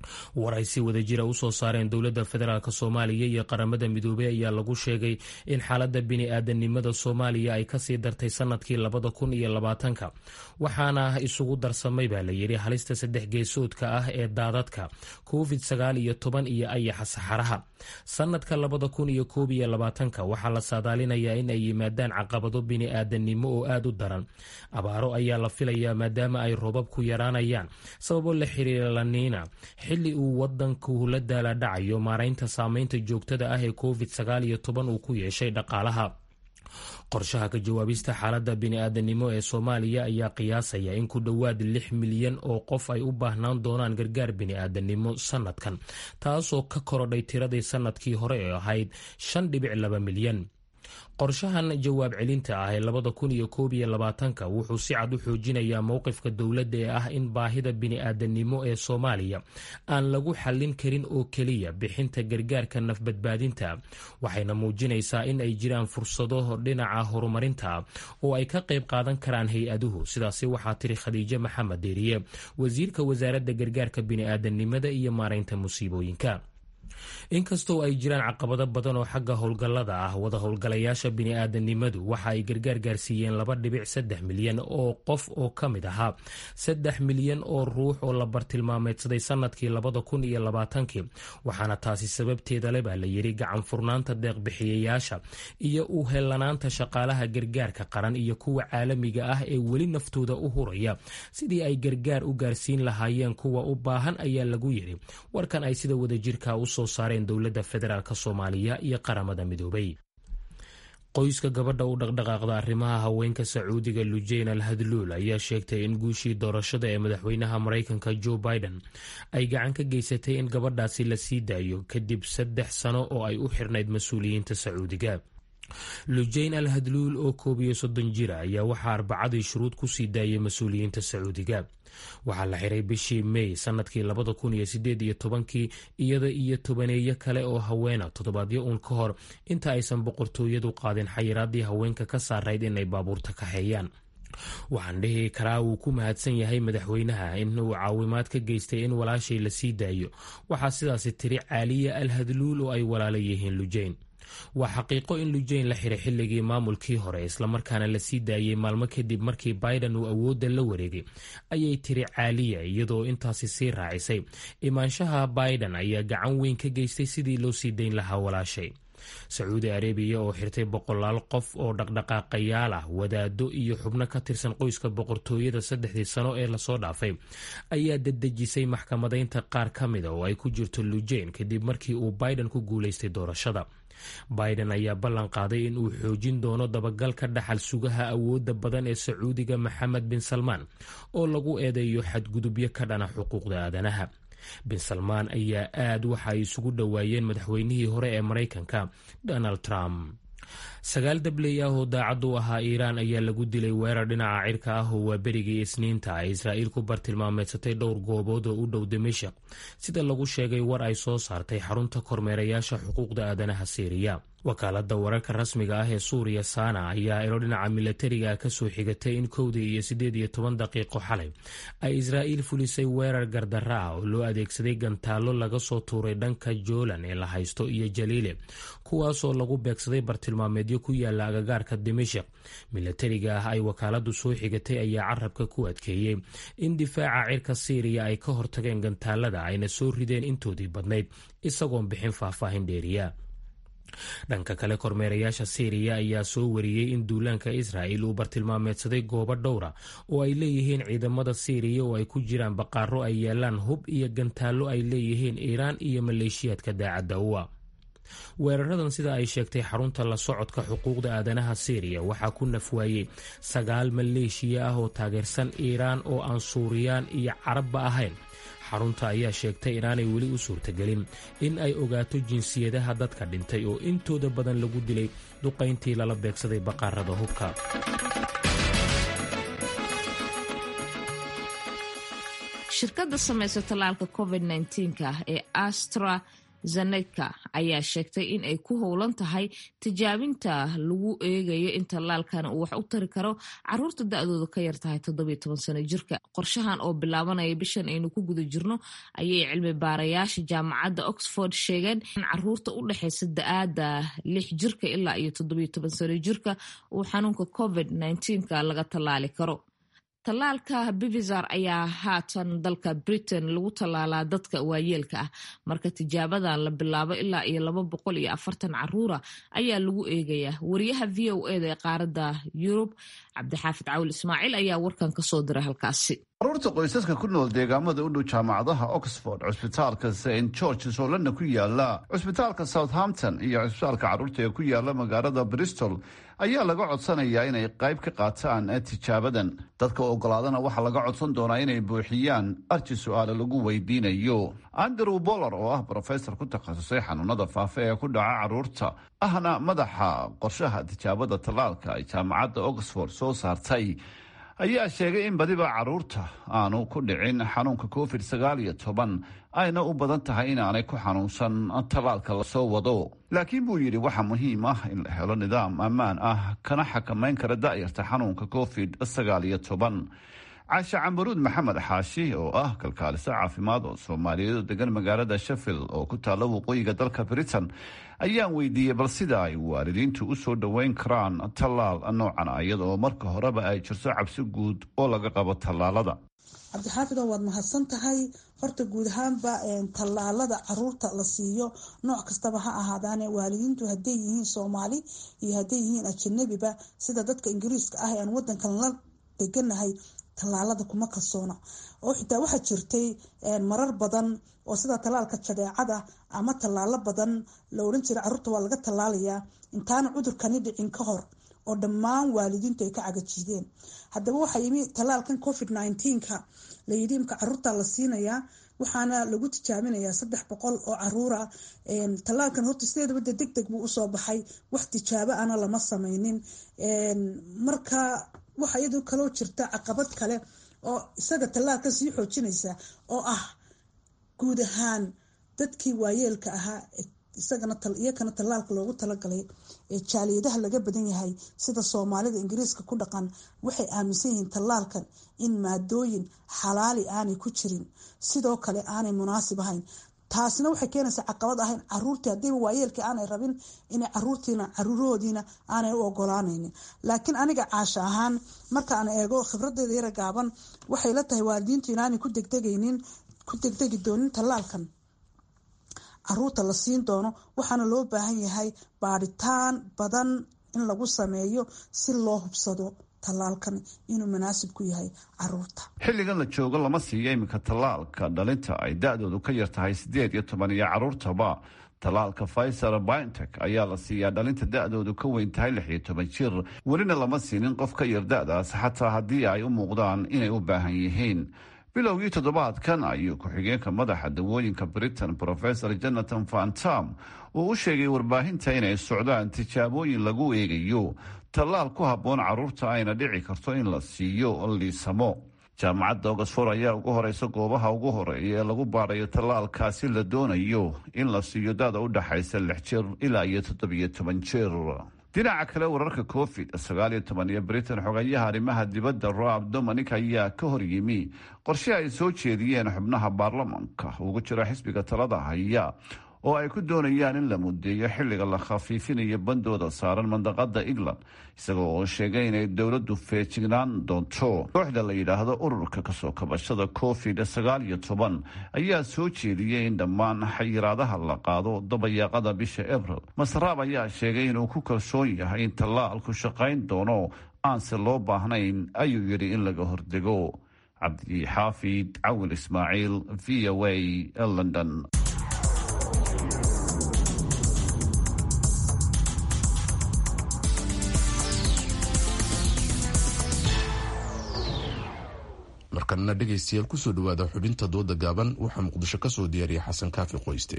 S5: war ay si wada jira usoo saareen dowladda federaalk soomaaliya iyo qaramada midoobey ayaa lagu sheegay in xaaladda bini-aadanimada soomaaliya ay kasii dartay sanadkii labada kun iyo labaatanka waxaana isugu darsamay baa layidhi halista saddex geesoodka ah ee daadadka covid sagaal iyo toban iyo ayaxa saxaraha sanadka labada kun iyo koob iyo labaatanka waxaa la saadaalinayaa in ay yimaadaan caqabado bini-aadanimo oo aada u daran abaaro ayaa la filayaa maadaama ay roobab ku yaraanayaan sababo la xiriira laniina xilli uu wadanku la daala dhacayo maaraynta saameynta joogtada ah ee covid sagaal iyo toban uu ku yeeshay dhaqaalaha qorshaha ka jawaabista xaaladda bini-aadanimo ee soomaaliya ayaa qiyaasaya in ku dhowaad lix milyan oo qof ay u baahnaan doonaan gargaar bini-aadanimo sanadkan taasoo ka korodhay tiradii sanadkii hore ee ahayd shan dhibic laba milyan qorshahan jawaab celinta ah ee labada kun iyo koob iyo labaatanka wuxuu si cad u xoojinayaa mowqifka dowladda ee ah in baahida bini-aadanimo ee soomaaliya aan lagu xallin karin oo keliya bixinta gargaarka nafbadbaadinta waxayna muujinaysaa in ay jiraan fursado dhinaca horumarinta oo ay ka qayb qaadan karaan hay-aduhu sidaasi waxaa tiri khadiijo maxamed deeriye wasiirka wasaaradda gargaarka bini-aadanimada iyo maaraynta musiibooyinka inkastoo ay jiraan caqabado badan oo xagga howlgallada ah wada howlgalayaasha bini-aadanimadu waxa ay gargaar gaarsiiyeen laba dhibic saddex milyan oo qof oo ka mid ahaa saddex milyan oo ruux oo la bartilmaameedsaday sanadkii labada kun iyo labaatankii waxaana taasi sababteeda le baa layidhi gacan furnaanta deeqbixiyayaasha iyo u helanaanta shaqaalaha gargaarka qaran iyo kuwa caalamiga ah ee weli naftooda u huraya sidii ay gargaar u gaarsiin lahaayeen kuwa u baahan ayaa lagu yidhi warkan ay sida wadajirka usoo saareen dowladda federaalk soomaaliya iyo qaramada midoobay qoyska gabadha u dhaqdhaqaaqda arrimaha haweenka sacuudiga lujeyn al hadluul ayaa sheegtay in guushii doorashada ee madaxweynaha maraykanka joe biden ay gacan ka geysatay in gabadhaasi la sii daayo kadib saddex sano oo ay u xirnayd mas-uuliyiinta sacuudiga lujeyn al hadluul oo koob iyo soddon jira ayaa waxaa arbacadii shuruud ku sii daayay mas-uuliyiinta sacuudiga waxaa la xiray bishii mey sanadkii labada kun iyo sideed iyo tobankii iyada iyo tobaneeyo kale oo haweena toddobaadyo uun ka hor inta aysan boqortooyadu qaadin xayiraadii haweenka ka saarayd inay baabuurta kaxeeyaan waxaan dhihi karaa wuu ku mahadsan yahay madaxweynaha in uu caawimaad ka geystay in walaashay la sii daayo waxaa sidaasi tiri caaliya al hadluul oo ay walaala yihiin lujeyn waa xaqiiqo in lujeyn la xiray xilligii maamulkii hore islamarkaana la sii daayey maalmo kadib markii biden uu awoodda la wareegay ayay tiri caaliya iyadoo intaasi sii raacisay imaanshaha biden ayaa gacan weyn ka geystay sidii loo sii dayn lahaa walaashay sacuudi arabiya oo xirtay boqolaal qof oo dhaqdhaqaaqayaal ah wadaado iyo xubno ka tirsan qoyska boqortooyada saddexdii sano ee lasoo dhaafay ayaa dedejisay maxkamadaynta qaar ka mida oo ay ku jirto lujeyn kadib markii uu biden ku guulaystay doorashada biden ayaa ballan qaaday in uu xoojin doono dabagalka dhaxal sugaha awoodda badan ee sacuudiga maxamed bin salmaan oo lagu eedeeyo xadgudubyo ka dhana xuquuqda aadanaha bin salmaan ayaa aad waxa ay isugu dhowaayeen madaxweynihii hore ee maraykanka donald trump sagaal dabley ah oo daacad u ahaa iiraan ayaa lagu dilay weerar dhinaca cirka ah oo waa berigii isniinta ay israa'iil ku bartilmaameedsatay dhowr goobood oo u dhow dimashik sida lagu sheegay war ay soo saartay xarunta kormeerayaasha xuquuqda aadanaha siiriya wakaalada wararka rasmiga ah ee suuriya saana ayaa ilo dhinaca milatariga ka soo xigatay in kowdii iyo siddeed iyo toban daqiiqo xalay ay israa'iil fulisay weerar gardara ah oo loo adeegsaday gantaallo laga soo tuuray dhanka joolan ee la haysto iyo jaliile kuwaasoo lagu beegsaday bartilmaameedyo ku yaala agagaarka dimashik milatariga ah ay wakaaladu soo xigatay ayaa carabka ku adkeeyey in difaaca cirka siiriya ay ka hortageen gantaalada ayna soo rideen intoodii badnayd isagoon bixin faahfaahin dheeriya dhanka kale kormeerayaasha siiriya ayaa soo wariyey in duulaanka israa'il uu bartilmaameedsaday goobo dhowra oo ay leeyihiin ciidamada siiriya oo ay ku jiraan baqaaro ay yaalaan hub iyo gantaallo ay leeyihiin iiraan iyo maleeshiyaadka daacadda uwa weeraradan sida ay sheegtay xarunta la socodka xuquuqda aadanaha siiriya waxaa ku nafwaayey sagaal maleeshiya ah oo taageersan iiraan oo aan suuriyaan iyo carabba ahayn xarunta ayaa sheegtay inaanay weli u suurtagelin in ay ogaato jinsiyadaha dadka dhintay oo intooda badan lagu dilay duqayntii lala beegsaday baqaarada hubka
S2: shirkadda samaysa tallaalka covid-19 ah ee astra zaneka ayaa sheegtay in ay ku howlan tahay tijaabinta lagu eegayo in tallaalkan uu wax u tari karo caruurta da-dooda ka yar tahay toddobiyo toban sano jirka qorshahan oo bilaabanaya bishan aynu ku guda jirno ayay cilmi baarayaasha jaamacadda oxford sheegeen in caruurta u dhexeysa da-aada lix jirka ilaa iyo toddobiyo toban sano jirka uu xanuunka covid nka laga tallaali karo tallaalka bivizar ayaa haatan dalka britain lagu tallaalaa dadka waayeelka ah marka tijaabadan la bilaabo ilaa iyo laba boqol iyo afartan caruura ayaa lagu eegayaa wariyaha v o eda ee qaaradda yurub cabdixaafid cawil ismaaciil ayaa warkan kasoo diray halkaasi
S13: caruurta qoysaska ku nool deegaamada u dhow jaamacadaha oxford cusbitaalka st georges oo lana ku yaala cusbitaalka southampton iyo cusbitaalka caruurta ee ku yaala magaalada bristol ayaa laga codsanayaa inay qayb ka qaataan tijaabadan dadka ogolaadana waxaa laga codsan doonaa inay buuxiyaan arji su-aale lagu weydiinayo andrew boller oo ah brofesor ku takhasusay xanuunada faafa ee ku dhaca caruurta ahna madaxa qorshaha tijaabada tallaalka ay jaamacadda oxford soo saartay ayaa sheegay in badiba caruurta aanu ku dhicin xanuunka covid sagaal iyo toban ayna u badan tahay inaanay ku xanuunsan tallaalka lasoo wado laakiin buu yidhi waxaa muhiim ah in la helo nidaam ammaan ah kana xakamayn kara da'yarta xanuunka covid sagaal iyo toban caashe cambaruud maxamed xaashi oo ah kalkaaliso caafimaad oo soomaaliyeed oo degan magaalada sheffield oo ku taalla waqooyiga dalka britain ayaan weydiiyey bal sida ay waalidiintu u soo dhoweyn karaan tallaal noocan iyada oo marka horeba ay jirto cabsi guud oo laga qabo tallaalada
S14: cabdixaafidoo waad mahadsan tahay horta guud ahaanba tallaalada caruurta la siiyo nooc kastaba ha ahaadaane waalidiintu hadday yihiin soomaali iyo hadday yihiin ajanabiba sida dadka ingiriiska ah ee aan wadankan la deganahay tallaalada kuma kalsoona oo xitaa waxaa jirtay marar badan oo sida tallaalka jadeecada ama tallaalo badan la odhan jiray caruurta waa laga tallaalayaa intaana cudurkani dhicin ka hor oo dhammaan waalidiintu ay ka cagajiideen haddaba waxaa yimi tallaalkan covid nneteen-ka layidhi imka caruurta la siinayaa waxaana lagu tijaabinayaa saddex boqol oo caruura tallaalkan horta sideedaba de deg deg buu usoo baxay wax tijaabo ana lama sameynin marka waxaa iyadoo kaloo jirta caqabad kale oo isaga tallaalka sii xoojinaysa oo ah guud ahaan dadkii waayeelka ahaa isagana iyakana tallaalka loogu talagalay ee jaaliyadaha laga badan yahay sida soomaalida ingiriiska ku dhaqan waxay aaminsan yihiin tallaalkan in maadooyin xalaali aanay ku jirin sidoo kale aanay munaasib ahayn taasina waxay keenaysaa caqabad ahayn caruurtii haddiiba waayeelkii aanay rabin inay caruurtiina caruurahoodiina aanay u ogolaanaynin laakiin aniga caasha ahaan markaan eego khibradeeda yara gaaban waxay la tahay waalidiintu inaanay ku degdegaynin ku degdegi doonin tallaalkan caruurta la siin doono waxaana loo baahan yahay baadhitaan badan in lagu sameeyo si loo hubsado tallaalkan inuu munaasib ku yahay caruurta
S13: xilligan la joogo lama siiyo iminka tallaalka dhalinta ay da-doodu ka yar tahay siddeed iyo toban iyo caruurtaba tallaalka faysar bintek ayaa la siiyaa dhalinta da-doodu ka weyn tahay lix iyo toban jir welina lama siinin qof ka yar da-daas xataa haddii ay u muuqdaan inay u baahan yihiin bilowgii toddobaadkan ayuu ku-xigeenka madaxa dawooyinka britain profesor jonathan fantam uu u sheegay warbaahinta inay socdaan tijaabooyin lagu eegayo tallaal ku habboon caruurta ayna dhici karto in la siiyo liisamo jaamacadda oxford ayaa ugu horeysa goobaha ugu horeeya ee lagu baarayo tallaalkaasi la doonayo in la siiyo dada u dhaxaysa lix jir ilaa iyo toddobiyo toban jir dhinaca kale wararka covid sagaal iyo toban iyo britain xogayaha arrimaha dibadda roab dominic ayaa ka hor yimi qorshe ay soo jeediyeen xubnaha baarlamanka ugu jira xisbiga talada haya oo ay ku doonayaan in la mudeeyo xilliga la khafiifinayo bandooda saaran mandaqada england isagoo oo sheegay inay dowladdu feejignaan doonto kooxda la yidhaahdo ururka kasoo kabashada covid sagaal iyo toban ayaa soo jeediyey in dhammaan xayiraadaha la qaado dabayaaqada bisha abril masraab ayaa sheegay inuu ku kalsoon yahay in tallaalku shaqayn doono aanse loo baahnayn ayuu yidhi in laga hordego cabdi xaafid cawil ismaaciil v o a london
S1: markanna dhegaystayaal kusoo dhawaada xubinta dooda gaaban waxaa muqdisho ka soo diyaariya xasan kaafi qoyste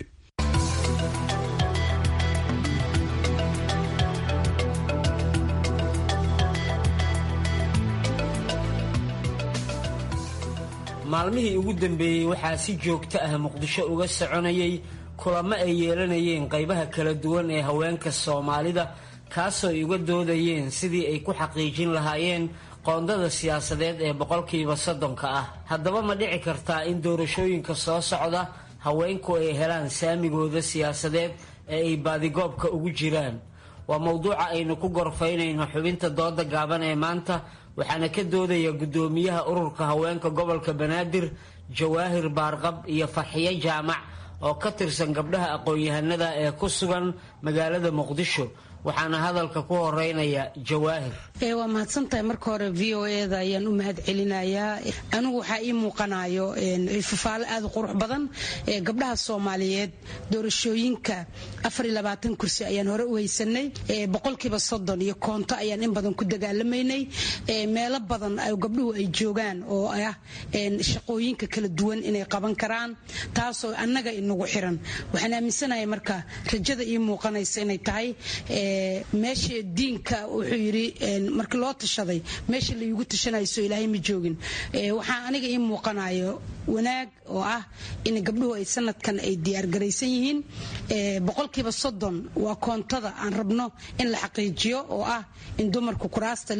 S15: maalmihii ugu dambeeyey waxaa si joogto ah muqdisho uga soconayay kulamo ay yeelanayeen qaybaha kala duwan ee haweenka soomaalida kaasoo ay uga doodayeen sidii ay ku xaqiijin lahaayeen qoondada siyaasadeed ee boqolkiiba soddonka ah haddaba ma dhici kartaa in doorashooyinka soo socda haweenku ay helaan saamigooda siyaasadeed ee ay baadigoobka ugu jiraan waa mowduuca aynu ku gorfaynayno xubinta dooda gaaban ee maanta waxaana ka doodaya guddoomiyaha ururka haweenka gobolka banaadir jawaahir baarqab iyo farxiyo jaamac oo ka tirsan gabdhaha aqoon-yahanada ee ku sugan magaalada muqdisho waxaana hadalka ku horeynaya jawaahir
S16: waa mahadsantahay marka hore v o eda ayaan u mahad celinayaa anigu waxaa ii muuqanayo fafaalo aad u qurux badan gabdhaha soomaaliyeed doorashooyinka kursi ayaan hore u haysanay boqolkiiba soddon iyo koonto ayaan in badan ku dagaalamaynay meelo badan gabdhuhu ay joogaan oo ah shaqooyinka kala duwan inay qaban karaan taasoo annaga inagu xiran waxaan aaminsanahay marka rajada ii muuqanaysa inay tahay meesha diinka wuxuu yidhi markii loo tashaday meesha layugu tashanayso ilaahay ma joogin waxaa aniga ii muuqanayo wanaag oo ah in gabdhuhu ay sanadkan ay diyaargaraysan yihiin boqolkiiba soddon waa koontada aan rabno in la xaqiijiyo oo ah in dumarku kuraasta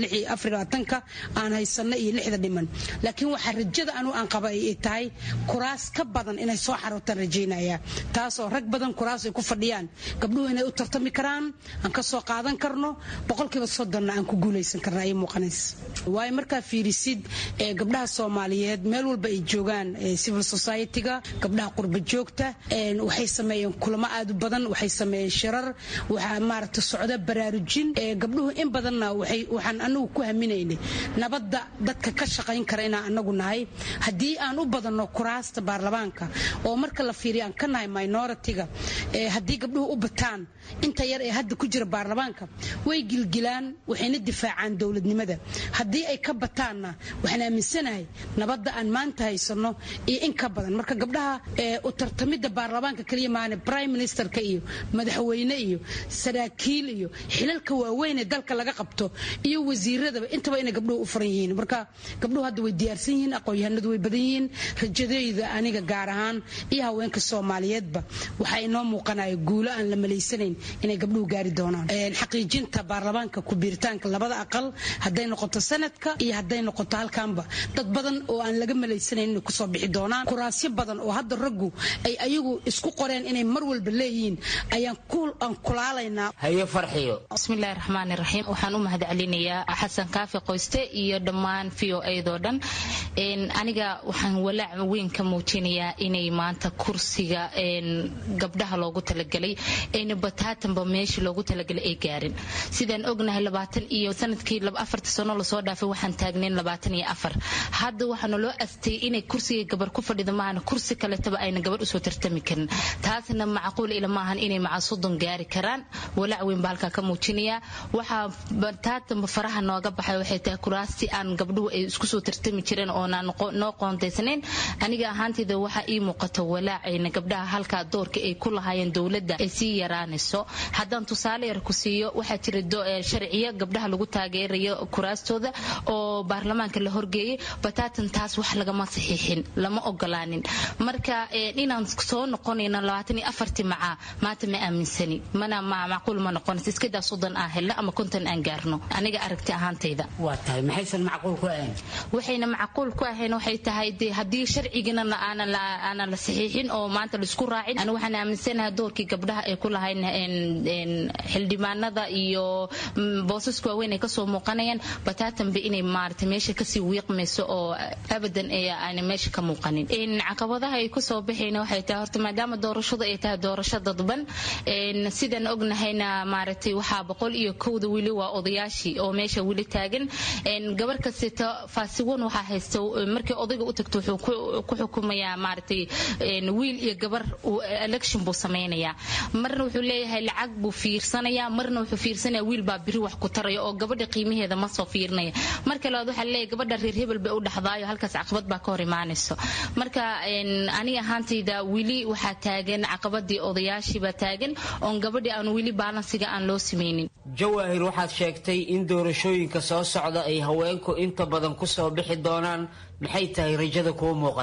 S16: ka aan haysano iyo lixda dhiman laakiin waxaa rajada anu aan qaba ay tahay kuraas ka badan inay soo xarootaan rajaynaya taasoo rag badan kuraas ay ku fadhiyaan gabdhuhu inay u tartami karaan aan ka soo qaadan karno boqolkiiba soddonna aan ku guulaysan karna ay muuqanays waayo markaa fiirisid gabdhaha soomaaliyeed meel walba ay joogaan civil society-ga gabdhaha qurba joogta waxay sameeyeen kulamo aad u badan waxay sameeyeen shirar waxaa maaragta socda baraarujin gabdhuhu in badanna waxaan anagu ku haminaynay nabadda dadka ka shaqayn kara inaan anagu nahay haddii aan u badanno kuraasta baarlamaanka oo marka la fiiriyo aan ka nahay minority-ga haddii gabdhuhu u bataan inta yar ee hadda ku jira baarlamaanka way gilgilaan waxayna difaacaan dowladnimada haddii ay ka bataanna waxaan aaminsanahay nabadda aan maanta haysano iyo in ka badan marka gabdhaha u tartamidda baarlamaanka kaliya maane prime ministerka iyo madaxweyne iyo saraakiil iyo xilalka waaweyn ee dalka laga qabto iyo wasiiradaba intaba inay gabdhuhu u furan yihiin marka gabdhuhu hadda way diyaarsan yihiin aqoon-yahanadu way badan yihiin rajadeyda aniga gaar ahaan iyo haweenka soomaaliyeedba waxaa inoo muuqanaya guulo aan la malaysanayn inay gabdhuhu gaari doonaan xaqiijinta baarlamaanka ku-biiritaanka labada aqal hadday noqoto sanadka iyo hadday noqoto halkaanba dad badan oo aan laga malaysanayn inay kusoo bixi doonaan kuraasyo badan oo hadda raggu ay ayagu isku qoreen inay mar walba leeyihiin ayaan aan kulaalaynaa
S15: haye farxiyo
S17: bismillahi raxmaani raxiim waxaan u mahad celinayaa xasan kaafi qoyste iyo dhammaan v o eedoo dhan aniga waxaan walaac weyn ka muujinayaa inay maanta kursiga gabdhaha loogu talagalay ayna bataatanba meeshii loogu talagalay ay gaarin sidaan ognahay labaatan iyo sanadkii afarta sano lasoo dhaafay waxaan taagnayn labaatan iyo afar hadda waxaana loo astay inay kursiga gabar ku fadhida maahana kursi kaletaba ayna gabar usoo tartami karin taasna macquul ila maahan inay maca soddon gaari karaan walaac weyn baa halkaa ka muujinayaa waxaa bataatanba faraha nooga baxay waxay tahay kuraasti aan gabdhuhu ay isku soo tartami jireen oonaan noo qoontaysanayn aniga ahaanteyda waxaa ii muuqata walaacayna gabdhaha halkaa doorka ay ku lahaayeen dowladda ay sii yaraanayso haddaan tusaale yar ku siiyo waxaa jira sharciyo gabdhaha lagu taageerayo kuraastooda oo baarlamaanka la horgeeyay bataatan taas wax lagama saxiixin lama ogolaanin marka inaan soo noqonayno labaatan iyo afartii macaa maanta ma aaminsani mana macquul ma noqonaysa iskadaa soddon aan helno ama konton aan gaarno aniga aragti ahaantayda
S15: waa tahay maxaysan macquul ku ahayn
S17: waxayna macquul ku ahayn waxay tahay de haddii sharcigana aanan la saxiixin oo maanta laisku raacin ani waxaan aaminsanahay doorkii gabdhaha ay ku lahayn xildhibaanada iyo boosaska waaweyn ay kasoo muuqanayaan bataatanba inay maarata meesha kasii wiiqmayso oo abadan aana meesha ka muuqanin caqabadaha ay kusoo baxayna waxay tahay horta maadaama doorashadu ay tahay doorasho dadban sidaan ognahayna maaragtay waxaa boqol iyo kowda wili waa odayaashii oo meesha wili taagan gabar kastata faasiwan waxaa haysta markii odayga u tagto wuxuu ku xukumayaa maaragtay wiil iyo gabar election buu samaynayaa marna wuxuu leeyahay lacag buu fiirsanayaa marna wuxuu fiirsanaya wiil baa biri wax ku taraya oo gabadha qiimaheeda ma soo fiirinaya marka labaad waxaa leeyahay gabadha reer hebel bay u dhaxdaayo halkaas caqabad baa ka hor imaanayso marka aniga ahaantayda wili waxaa taagan caqabadii odayaashii baa taagan oon gabadhii aan wili baalansiga aan loo samaynin
S15: jawaahir waxaad sheegtay in doorashooyinka soo socda ay haweenku inta badan ku soo bixi doonaan maxay tahay rajada kuu muuqata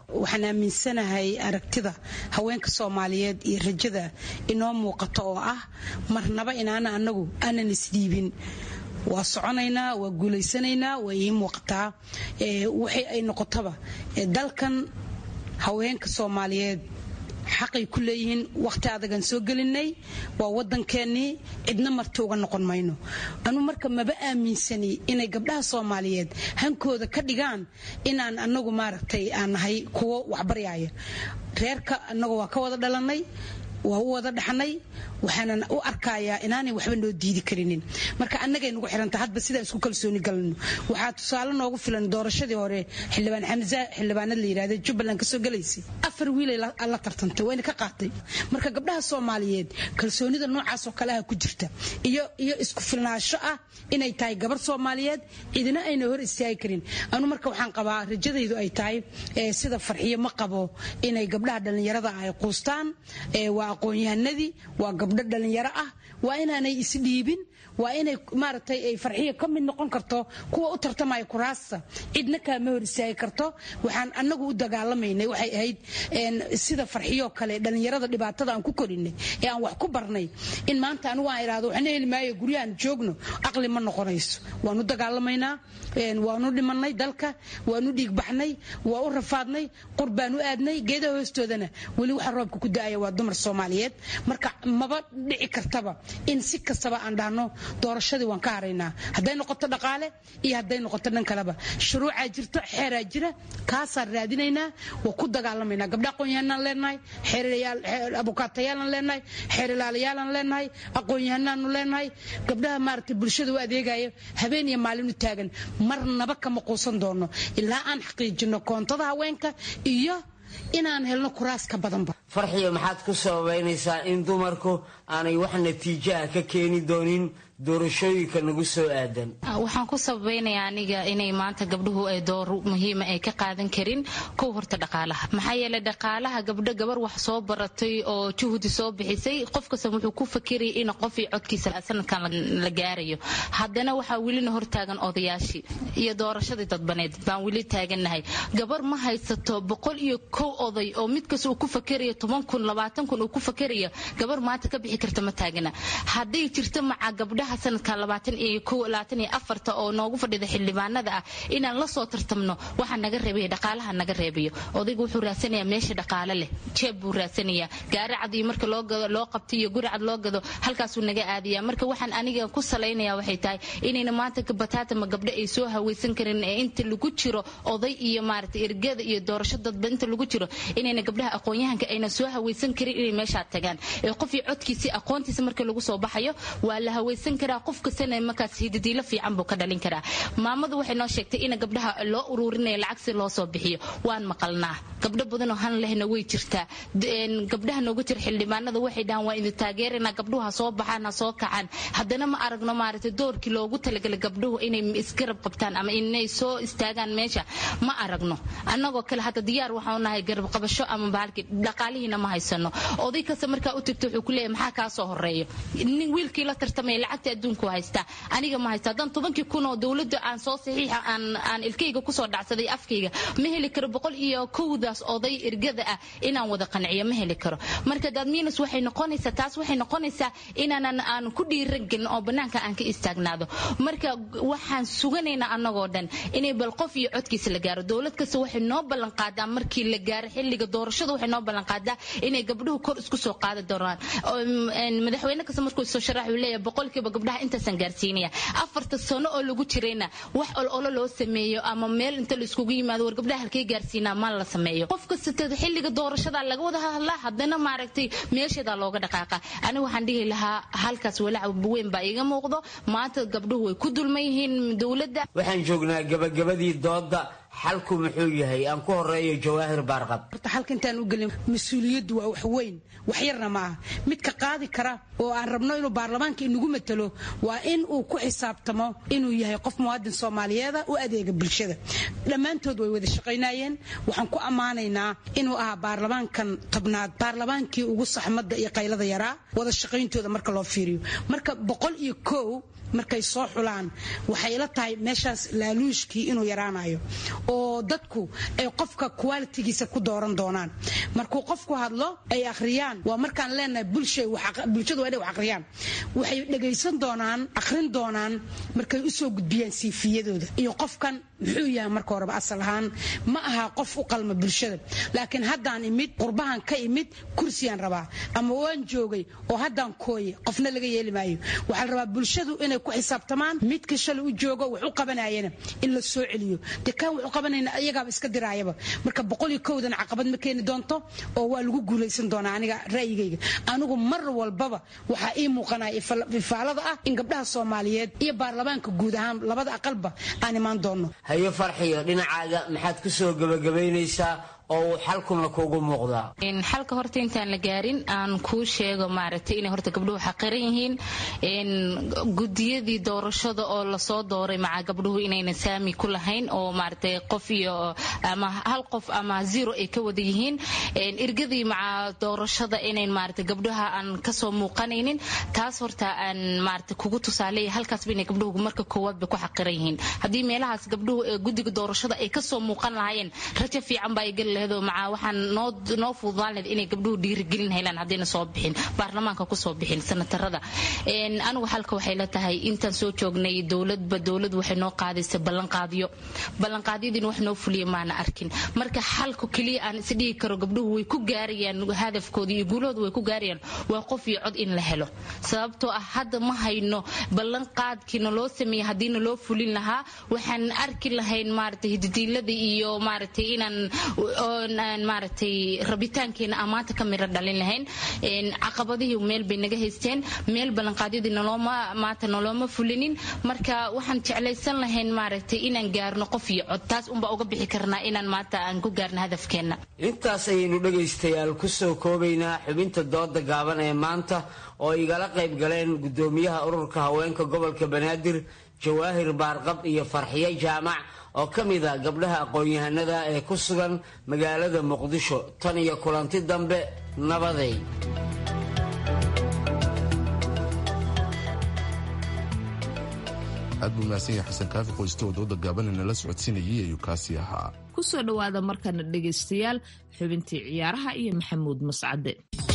S16: waxaan aaminsanahay aragtida haweenka soomaaliyeed iyo rajada inoo muuqato oo ah marnaba inaana anagu aanan isdhiibin waa soconaynaa waa guulaysanaynaa waa ii muuqataa waxay ay noqotaba dalkan haweenka soomaaliyeed xaqay ku leeyihiin wakhti adagan soo gelinay waa wadankeenii cidna marti uga noqon mayno anu marka maba aaminsani inay gabdhaha soomaaliyeed hankooda ka dhigaan inaan anagu maaragtay aan nahay kuwo waxbaryaaya reerka anagu waa ka wada dhalanay waa u wada dhaxnay waxaanan u arkayaa inaanay waxba noo diidi karinin marka annagay nagu xiranta hadba sidaan isku kalsooni galno waxaa tusaale noogu filan doorashadii hore xildhibaan xamza xildhibaanad la yidhahda jubbaland kasoo galaysay afar wiilay la tartantay wayna ka qaatay marka gabdhaha soomaaliyeed kalsoonida noocaasoo kale ah ku jirta iyo iyo isku filnaansho ah inay tahay gabar soomaaliyeed cidina ayna hor istaagi karin anu marka waxaan qabaa rajadaydu ay tahay sida farxiyo ma qabo inay gabdhaha dhallinyarada ay quustaan waa aqoon-yahanadii waa gabdho dhallinyaro ah waa inaanay isdhiibin waa inay maaragtay ay farxiya ka mid noqon karto kuwa u tartamaya kuraasta cidna kaama hor istaagi karto waxaan annagu u dagaalamaynay waxay ahayd sida farxiyoo kale dhallinyarada dhibaatada aan ku korinay ee aan wax ku barnay in maanta anigu aan idhahdo waxna heli maayo guryahan joogno aqli ma noqonayso waanu dagaalamaynaa waanu dhimanay dalka waanu dhiigbaxnay waa u rafaadnay qur baan u aadnay geedaha hoostoodana weli waxa roobka ku da-aya waa dumar soomaaliyeed marka maba dhici kartaba in si kastaba aan dhahno doorashadii waan ka haraynaa hadday noqoto dhaqaale iyo hadday noqoto dhan kaleba shuruucaa jirto xeeraa jira kaasaan raadinaynaa waa ku dagaalamaynaa gabdha aqoon-yahanaan leenahay abukaatayaalan leenahay xeer ilaalayaalan leenahay aqoon-yahanaanu leenahay gabdhaha maaragtay bulshada u adeegaya habeen iyo maalin u taagan marnaba kama quusan doono ilaa aan xaqiijino koontada haweenka iyo inaan helno kuraas ka badanba
S15: farxiyo maxaad ku sababaynaysaa in dumarku aanay wax natiijaha ka keeni doonin doorashooyinka nagu soo aadan
S17: waxaan ku sabaynayaa aniga inay maanta gabdhuhu ay door muhiima ay ka qaadan karin kow horta dhaqaalaha maxaa yeelay dhaqaalaha gabdho gabar wax soo baratay oo juhdi soo bixisay qof kasta wuxuu ku fakirayay in qofii codkiisa sanadkan la gaarayo haddana waxaa welina hortaagan odayaashii iyo doorashadii dadbaneed baan weli taagannahay gabar ma haysato boqol iyo kow oday oo mid kasta uu ku fakerayo toban kun labaatan kun uu ku fakerayo gabar maanta ka bixi karta ma taagana hadday jirto maca gabdhaha sanadka labaatan iyo kow labaatan iyo afarta oo noogu fadhida xildhibaanada ah inaan la soo tartamno waxaa naga reebaya dhaqaalaha naga reebayo odaygu wuxuu raadsanayaa meesha dhaqaale leh jeeb buu raadsanayaa gaari cad iyo marka loo gado loo qabto iyo guri cad loo gado halkaasuu naga aadaya marka waxaan aniga ku salaynaya waxay tahay inayna maanta bataatama gabdho ay soo hawaysan karin ee inta lagu jiro oday iyo maaragtay ergada iyo doorasho dadba inta lagu jiro inayna gabdhaha aqoon-yahanka ayna soo hawaysan karin inay meeshaa tagaan ee qofii codkiisii aqoontiisa marka lagu soo baxayo waa la hawaysan karaa qof kastana markaas hidadiilo fiican buu ka dhalin karaa maamadu waxay noo sheegtay in gabdhaha loo ururinaya lacag si loo soo bixiyo waan maqalnaa gabdho badanoo han lehna way jirtaa gabdhaha nooga jira xildhibaanada waxay dhahaan waa idin taageerana gabdhuhu ha soo baxaan ha soo kacaan haddana ma aragno maaragtay doorkii loogu talagalay gabdhuhu inay isgarab qabtaan ama inay soo istaagaan meesha ma aragno annagoo kale hadda diyaar waxaanu nahay garab qabasho ama bahalkii dhaqaalihiina ma haysano oday kasta markaa u tagto wuxuu ku leeyahay maxaa kaa soo horeeyo nin wiilkii la tartamaya lacagta adduunku haystaa aniga ma haysta haddaan tobankii kun oo dowladda aan soo saxiixa aan aan ilkayga kusoo dhacsaday afkayga ma heli karo boqol iyo kowdaas oday ergada ah inaan wada qanciyo ma heli karo marka dadmiinus waxay noqonaysaa taas waxay noqonaysaa inaanan aan ku dhiiran gelin oo bannaanka aan ka istaagnaado marka waxaan suganaynaa annagoo dhan inay bal qof iyo codkiisa la gaaro dowlad kasta waxay noo ballan qaadaa markii la gaaro xilliga doorashada waxay noo ballan qaadaa inay gabdhuhu kor isku soo qaadi doonaan madaxweyne kasta markuu soo sharax uu leeyahay boqolkiiba gabdhaha intaasaan gaarsiinaya afarta sano oo lagu jirayna wax ololo loo sameeyo ama meel inta la iskugu yimaado war gabdhaha halkay gaarsiinaa ma la sameeyo qof kasta xilliga doorashada laga wada hadlaa haddana maaragtay meesheedaa looga dhaqaaqa aniga waxaan dhihi lahaa halkaas walaac weyn baa iiga muuqdo maanta gabdhuhu way ku dulman yihiin dowladda
S15: waxaan joognaa gabagabadii dooda xalku muxuu yahay aan ku horeeyo jawaahir baarqab
S16: horta xalka intaan u gelin mas-uuliyaddu waa wax weyn wax yarna ma aha midka qaadi kara oo aan rabno inuu baarlamaanka inagu matalo waa in uu ku xisaabtamo inuu yahay qof muwaadin soomaaliyeeda u adeega bulshada dhammaantood way wada shaqaynayeen waxaan ku ammaanaynaa inuu ahaa baarlamaankan tobnaad baarlamaankii ugu saxmadda iyo qaylada yaraa wada shaqayntooda marka loo fiiriyo marka boqol iyo kow markay soo xulaan waxay ila tahay meeshaas laaluushkii inuu yaraanayo oo dadku ay qofka qualitigiisa ku dooran doonaan markuu qofku hadlo ay akhriyaan waa markaan leenahay bulshadu waa inay wax akhriyaan waxay dhegaysan doonaan akhrin doonaan markay u soo gudbiyaan siifiyadooda iyo qofkan muxuu yahay marka horeba asal ahaan ma aha qof u qalma bulshada laakiin haddaan imid qurbahan ka imid kursiyaan rabaa ama waan joogay oo haddaan kooye qofna laga yeeli maayo waxaa la rabaa bulshadu inay ku xisaabtamaan midka shalay u joogo wax u qabanayana in la soo celiyo dee kaan wax u qabanayna iyagaaba iska diraayaba marka boqol iyo kowdan caqabad ma keeni doonto oo waa lagu guulaysan doonaa aniga ra'yigayga anigu mar walbaba waxaa ii muuqanaya ifaalada ah in gabdhaha soomaaliyeed iyo baarlamaanka guud ahaan labada aqalba aan imaan doonno
S15: hayo farxiyo dhinacaaga maxaad ku soo gebagabaynaysaa oo uu xalkuna kuugu muuqdaa
S17: xalka horta intaan la gaarin aan kuu sheego maaragtay inay horta gabdhuhu xaqiran yihiin gudiyadii doorashada oo lasoo dooray maca gabdhuhu inayna saami ku lahayn oo maaragtay qof iyo ama hal qof ama zero ay ka wada yihiin irgadii maca doorashada inayn maaragtay gabdhaha aan kasoo muuqanaynin taas horta aan maaragtay kugu tusaaleeya halkaasba inay gabdhuhu marka koowaad bay ku xaqiran yihiin haddii meelahaas gabdhuhu ee guddiga doorashada ay kasoo muuqan lahaayeen rajo fiican baa ay geli maca waxaan noo fududaan lahed inay gabdhuhu dhiirigelin helaan haddayna soo bixin baarlamaanka kusoo bixin sanatarada anigu xalka waxay la tahay intaan soo joognay dowladba dowladu waxay noo qaadaysa ballanqaadyo ballanqaadyadiina wax noo fuliya maana arkin marka xalku keliya aan isdhihi karo gabdhuhu way ku gaarayaan hadafkooda iyo guulahooda way ku gaarayaan waa qof iyo cod in la helo sababtoo ah hadda ma hayno ballanqaadkiina loo sameeyey haddiina loo fulin lahaa waxaan arki lahayn maaragtay hididiilada iyo maaragtay inaan maaragtay rabitaankeena amaanta ka miro dhalin lahayn caqabadihii meel bay naga haysteen meel ballanqaadyadii nolooma maanta nolooma fulinin marka waxaan jeclaysan lahayn maaragtay inaan gaarno qof iyo cod taas unbaa uga bixi karnaa inaan maanta aan ku gaarno hadafkeenna
S15: intaas ayaynu dhegaystayaal ku soo koobaynaa xubinta dooda gaaban ee maanta oo igala qayb galeen gudoomiyaha ururka haweenka gobolka banaadir jawaahir baarqab iyo farxiyo jaamac oo ka mid a gabdhaha aqoon-yahanada ee ku sugan magaalada muqdisho tan iyo kulanti dambe nabaday
S1: aad buu mahadsan yahay xasan kaafi qoyste oo dooda gaabanina la socodsiinayay ayuu kaasi ahaa
S2: kusoo dhowaada markana dhegaystayaal xubintii ciyaaraha iyo maxamuud mascade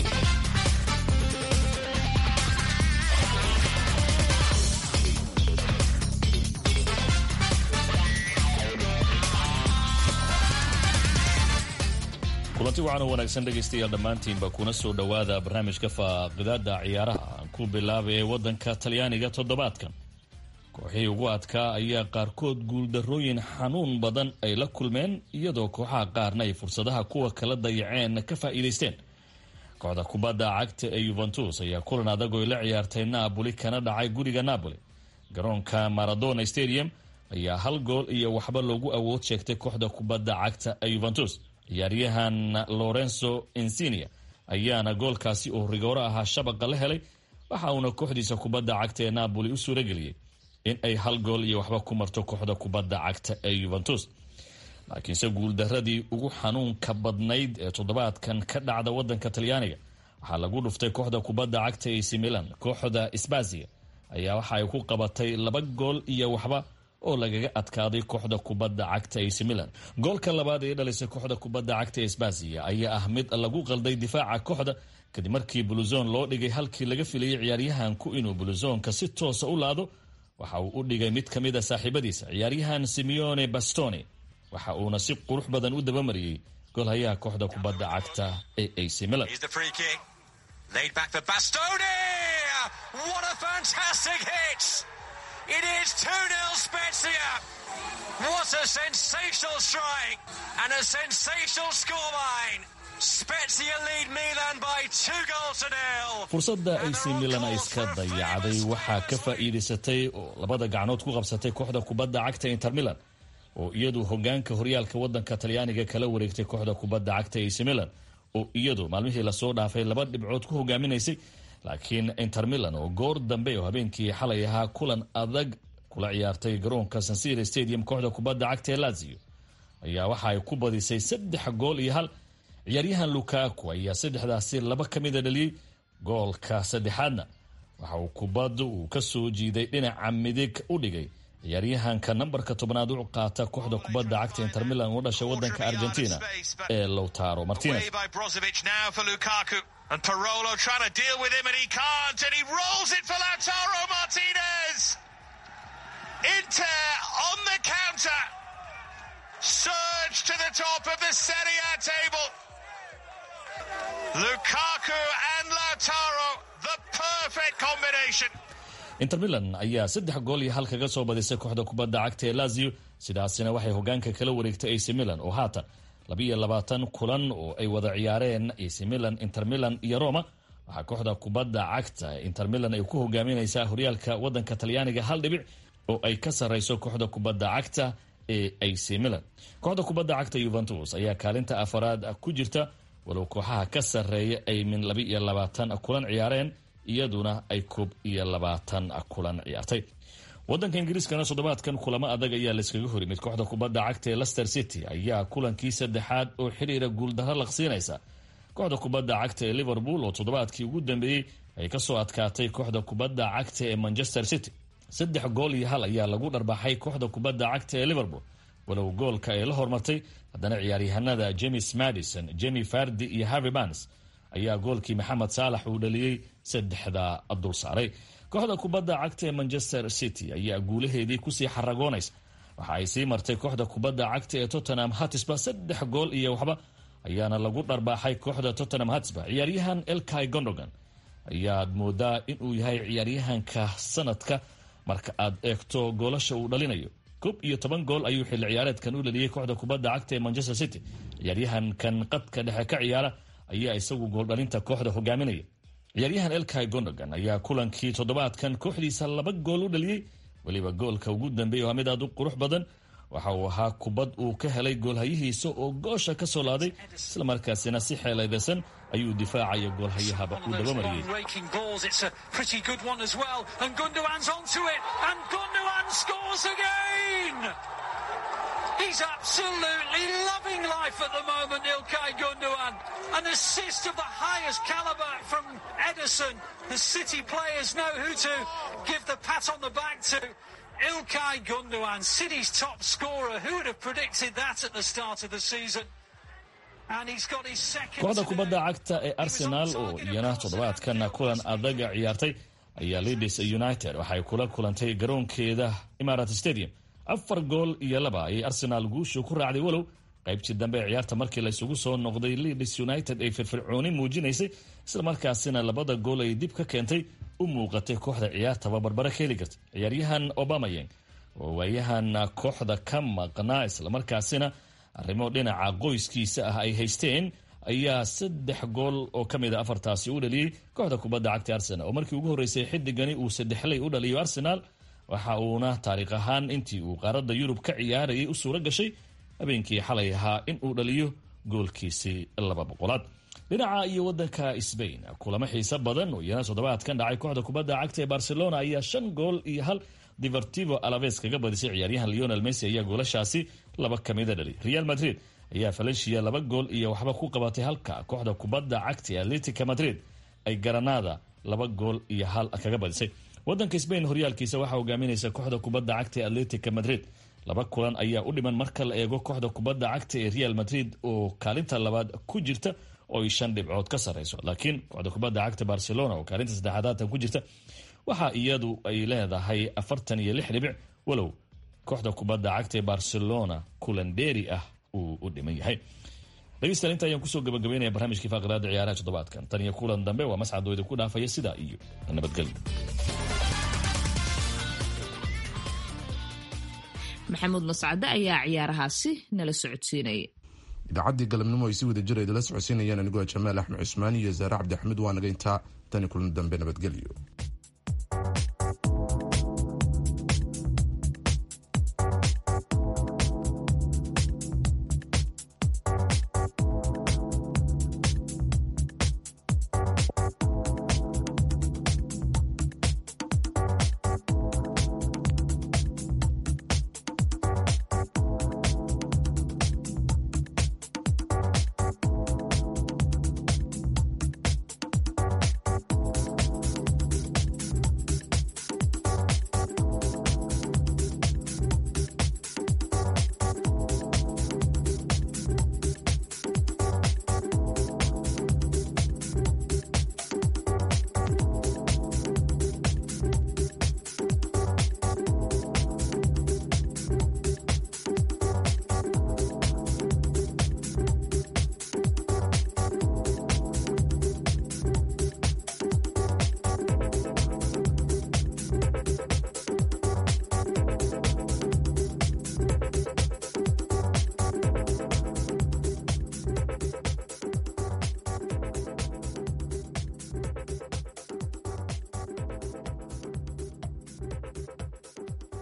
S18: kulanti waxaana wanaagsan dhegaystayaal dhammaantiinba kuna soo dhowaada barnaamijka faaqidaada ciyaaraha aan ku bilaabay ee waddanka talyaaniga toddobaadkan kooxihii ugu adkaa ayaa qaarkood guuldarrooyin xanuun badan ay la kulmeen iyadoo kooxaha qaarna ay fursadaha kuwa kala dayaceen ka faa'iidaysteen kooxda kubadda cagta ee yuventus ayaa kulan adag oy la ciyaartay naaboli kana dhacay guriga naaboli garoonka maradona stadium ayaa hal gool iyo waxba loogu awood sheegtay kooxda kubadda cagta ee yuventus ciyaaryahan lorenzo insinia ayaana goolkaasi oo rigooro ahaa shabaqa la helay waxa uuna kooxdiisa kubadda cagta ee naaboli u suurageliyey in ay hal gool iyo waxba ku marto kooxda kubadda cagta ee yuventus laakiinse guuldaradii ugu xanuunka badnayd ee toddobaadkan ka dhacda wadanka talyaaniga waxaa lagu dhuftay kooxda kubadda cagta ac milan kooxda sbazia ayaa waxa ay ku qabatay laba gool iyo waxba oo lagaga adkaaday kooxda kubadda cagta ac milan goolka labaad ee dhalisay kooxda kubadda cagta sbazia ayaa ah mid lagu qalday difaaca kooxda kadib markii buluzon loo dhigay halkii laga filayay ciyaaryahanku inuu buluzonka si toosa u laado waxa uu u dhigay mid ka mid a saaxiibadiisa ciyaaryahan simeone bastoni waxa uuna si qurux badan u dabamariyey golhayaha kooxda kubadda cagta ee ac milan
S19: It is 2-0 Spezia. What a sensational strike and a sensational scoreline. Spezia lead Milan by two goals to nil.
S18: fursadda ac milan ay iska dayacday waxaa ka faa'iidaysatay oo labada gacnood ku qabsatay kooxda kubadda cagta inter milan oo iyadu hogaanka horyaalka wadanka talyaaniga kala wareegtay kooxda kubadda cagta ac milan oo iyadu maalmihii lasoo dhaafay laba dhibcood ku hogaaminaysay laakiin inter milan oo goor dambe oo habeenkii xalay ahaa kulan adag kula ciyaartay garoonka sansira stadium kooxda kubadda cagta ee lazio ayaa waxa ay ku badisay saddex gool iyo hal ciyaaryahan lukaku ayaa saddexdaasi laba ka mida dhaliyey goolka saddexaadna waxa uu kubadda uu ka soo jiiday dhinaca midig u dhigay ciyaaryahanka nambarka tobnaad u qaata kooxda kubadda cagta inter milan u dhashay wadanka argentina ee lowtaro martinez
S19: And Parolo trying to deal with him and he can't and he rolls it for Lautaro Martinez. Inter on the counter. Surge to the top of the Serie A table. Lukaku and Lautaro, the perfect combination.
S18: inter milan ayaa saddex gool iyo hal kaga soo badisay kooxda kubadda cagta ee lazio sidaasina waxay hogaanka kala wareegtay ac milan oo haatan labiiyo labaatan kulan oo ay wada ciyaareen ac milan inter milan iyo roma waxaa kooxda kubadda cagta inter milan ay ku hogaaminaysaa horyaalka wadanka talyaaniga hal dhibic oo ay ka sareyso kooxda kubadda cagta ee ac milan kooxda kubadda cagta yuventus ayaa kaalinta afaraad ku jirta walow kooxaha ka sarreeya ay min laba iyo labaatan kulan ciyaareen iyaduna ay koob iyo labaatan kulan ciyaartay wadanka ingiriiskana toddobaadkan kulamo adag ayaa layskaga horimid kooxda kubadda cagta ee lester city ayaa kulankii saddexaad oo xiriira guuldaro laqsiinaysa kooxda kubadda cagta ee liverpool oo toddobaadkii ugu dambeeyey ay kasoo adkaatay kooxda kubadda cagta ee manchester city saddex gool iyo hal ayaa lagu dharbaxay kooxda kubadda cagta ee liverpool walow goolka ay la hormartay haddana ciyaaryahanada james madison jemi fardi iyo harvey bans ayaa goolkii maxamed saalax uu dhaliyey saddexda dul saaray kooxda kubadda cagta ee manchester city ayaa guulaheedii kusii xaragoonaysa waxa ay sii martay kooxda kubadda cagta ee tottenham hatisba saddex gool iyo waxba ayaana lagu dharbaaxay kooxda tottenham hatisba ciyaaryahan elkai gondogan ayaad moodaa inuu yahay ciyaaryahanka sanadka marka aad eegto goolasha uu dhalinayo koob iyo toban gool ayuu xilli ciyaareedkan u dhaliyey kooxda kubadda cagta ee manchester city ciyaaryahankan qadka dhexe ka ciyaara ayaa isagu gooldhalinta kooxda hogaaminaya ciyaaryahan elkai gondogan ayaa kulankii toddobaadkan kooxdiisa laba gool u dhaliyey weliba goolka ugu dambeeya waa mid aad u qurux badan waxa uu ahaa kubad uu ka helay goolhayihiisa oo goosha ka soo laaday islamarkaasina si xeelaydasan ayuu difaacaya goolhayahaba uu dabamariyey
S19: He's absolutely loving life at the moment, Ilkay Gundogan. An assist of the highest caliber from Edison. The City players know who to give the pat on the back to. Ilkay Gundogan, City's top scorer. Who would have predicted that at the start of the season? And he's got his second.
S18: kooxda kubadda cagta ee arsenal oo iyana toddobaadkan kulan adaga ciyaartay ayaa leeds united waxay kula kulantay garoonkeeda imarat stadium afar gool iyo laba ayay arsenaal guushu ku raacday walow qaybtii dambe ee ciyaarta markii laysugu soo noqday leeds united ay firfircooni muujinaysay islamarkaasina labada gool ay dib ka keentay u muuqatay kooxda ciyaartaba barbare ka heli karta ciyaaryahan obamayeng oo waayahan kooxda ka maqnaa islamarkaasina arrimo dhinaca qoyskiisa ah ay haysteen ayaa saddex gool oo ka mid a afartaasi u dhaliyey kooxda kubadda cagta arsenal oo markii ugu horreysay xidigani uu saddexley u dhaliyo arsenal waxa uuna taariikh ahaan intii uu qaaradda yurub ka ciyaarayay u suuro gashay habeenkii xalay ahaa in uu dhaliyo goolkiisii laba boqolaad dhinaca iyo wadanka sbain kulamo xiise badan oo iyana toddobaadkan dhacay kooxda kubadda cagta ee barcelona ayaa shan gool iyo hal divertivo alaves kaga badisay ciyaaryahan leonel messi ayaa goolashaasi laba kamida dhali real madrid ayaa valencia laba gool iyo waxba ku qabatay halka kooxda kubadda cagta ee atletica madrid ay garanada laba gool iyo hal kaga badisay wadanka sbain horyaalkiisa waxaa hogaaminaysa kooxda kubadda cagta ee atletica madrid laba kulan ayaa u dhiman marka la eego kooxda kubadda cagta ee real madrid oo kaalinta labaad ku jirta oo ay shan dhibcood ka sareyso laakiin kooxda kubadda cagta barcelona oo kaalinta saddexaad haatan ku jirta waxa iyadu ay leedahay afartan iyo lix dhibic walow kooxda kubadda cagta ee barcelona kulan dheeri ah uu u dhiman yahay dhegeystayaal inta ayaan kusoo gabagabeynaya barnaamijkii faaqiraada ciyaaraha toddobaadkan tan iyo kulan dambe waa mascadoo idinku dhaafaya sidaa iyo nabadgelyo
S2: maxamuud mascade ayaa ciyaarahaasi nala socodsiinaya
S1: idaacaddii galabnimo ay si wada jira idala socodsiinayaan anigoo jamaal axmed cusmaan iyo zaare cabdi axmed waa naga intaa tani kulan dambe nabadgelyo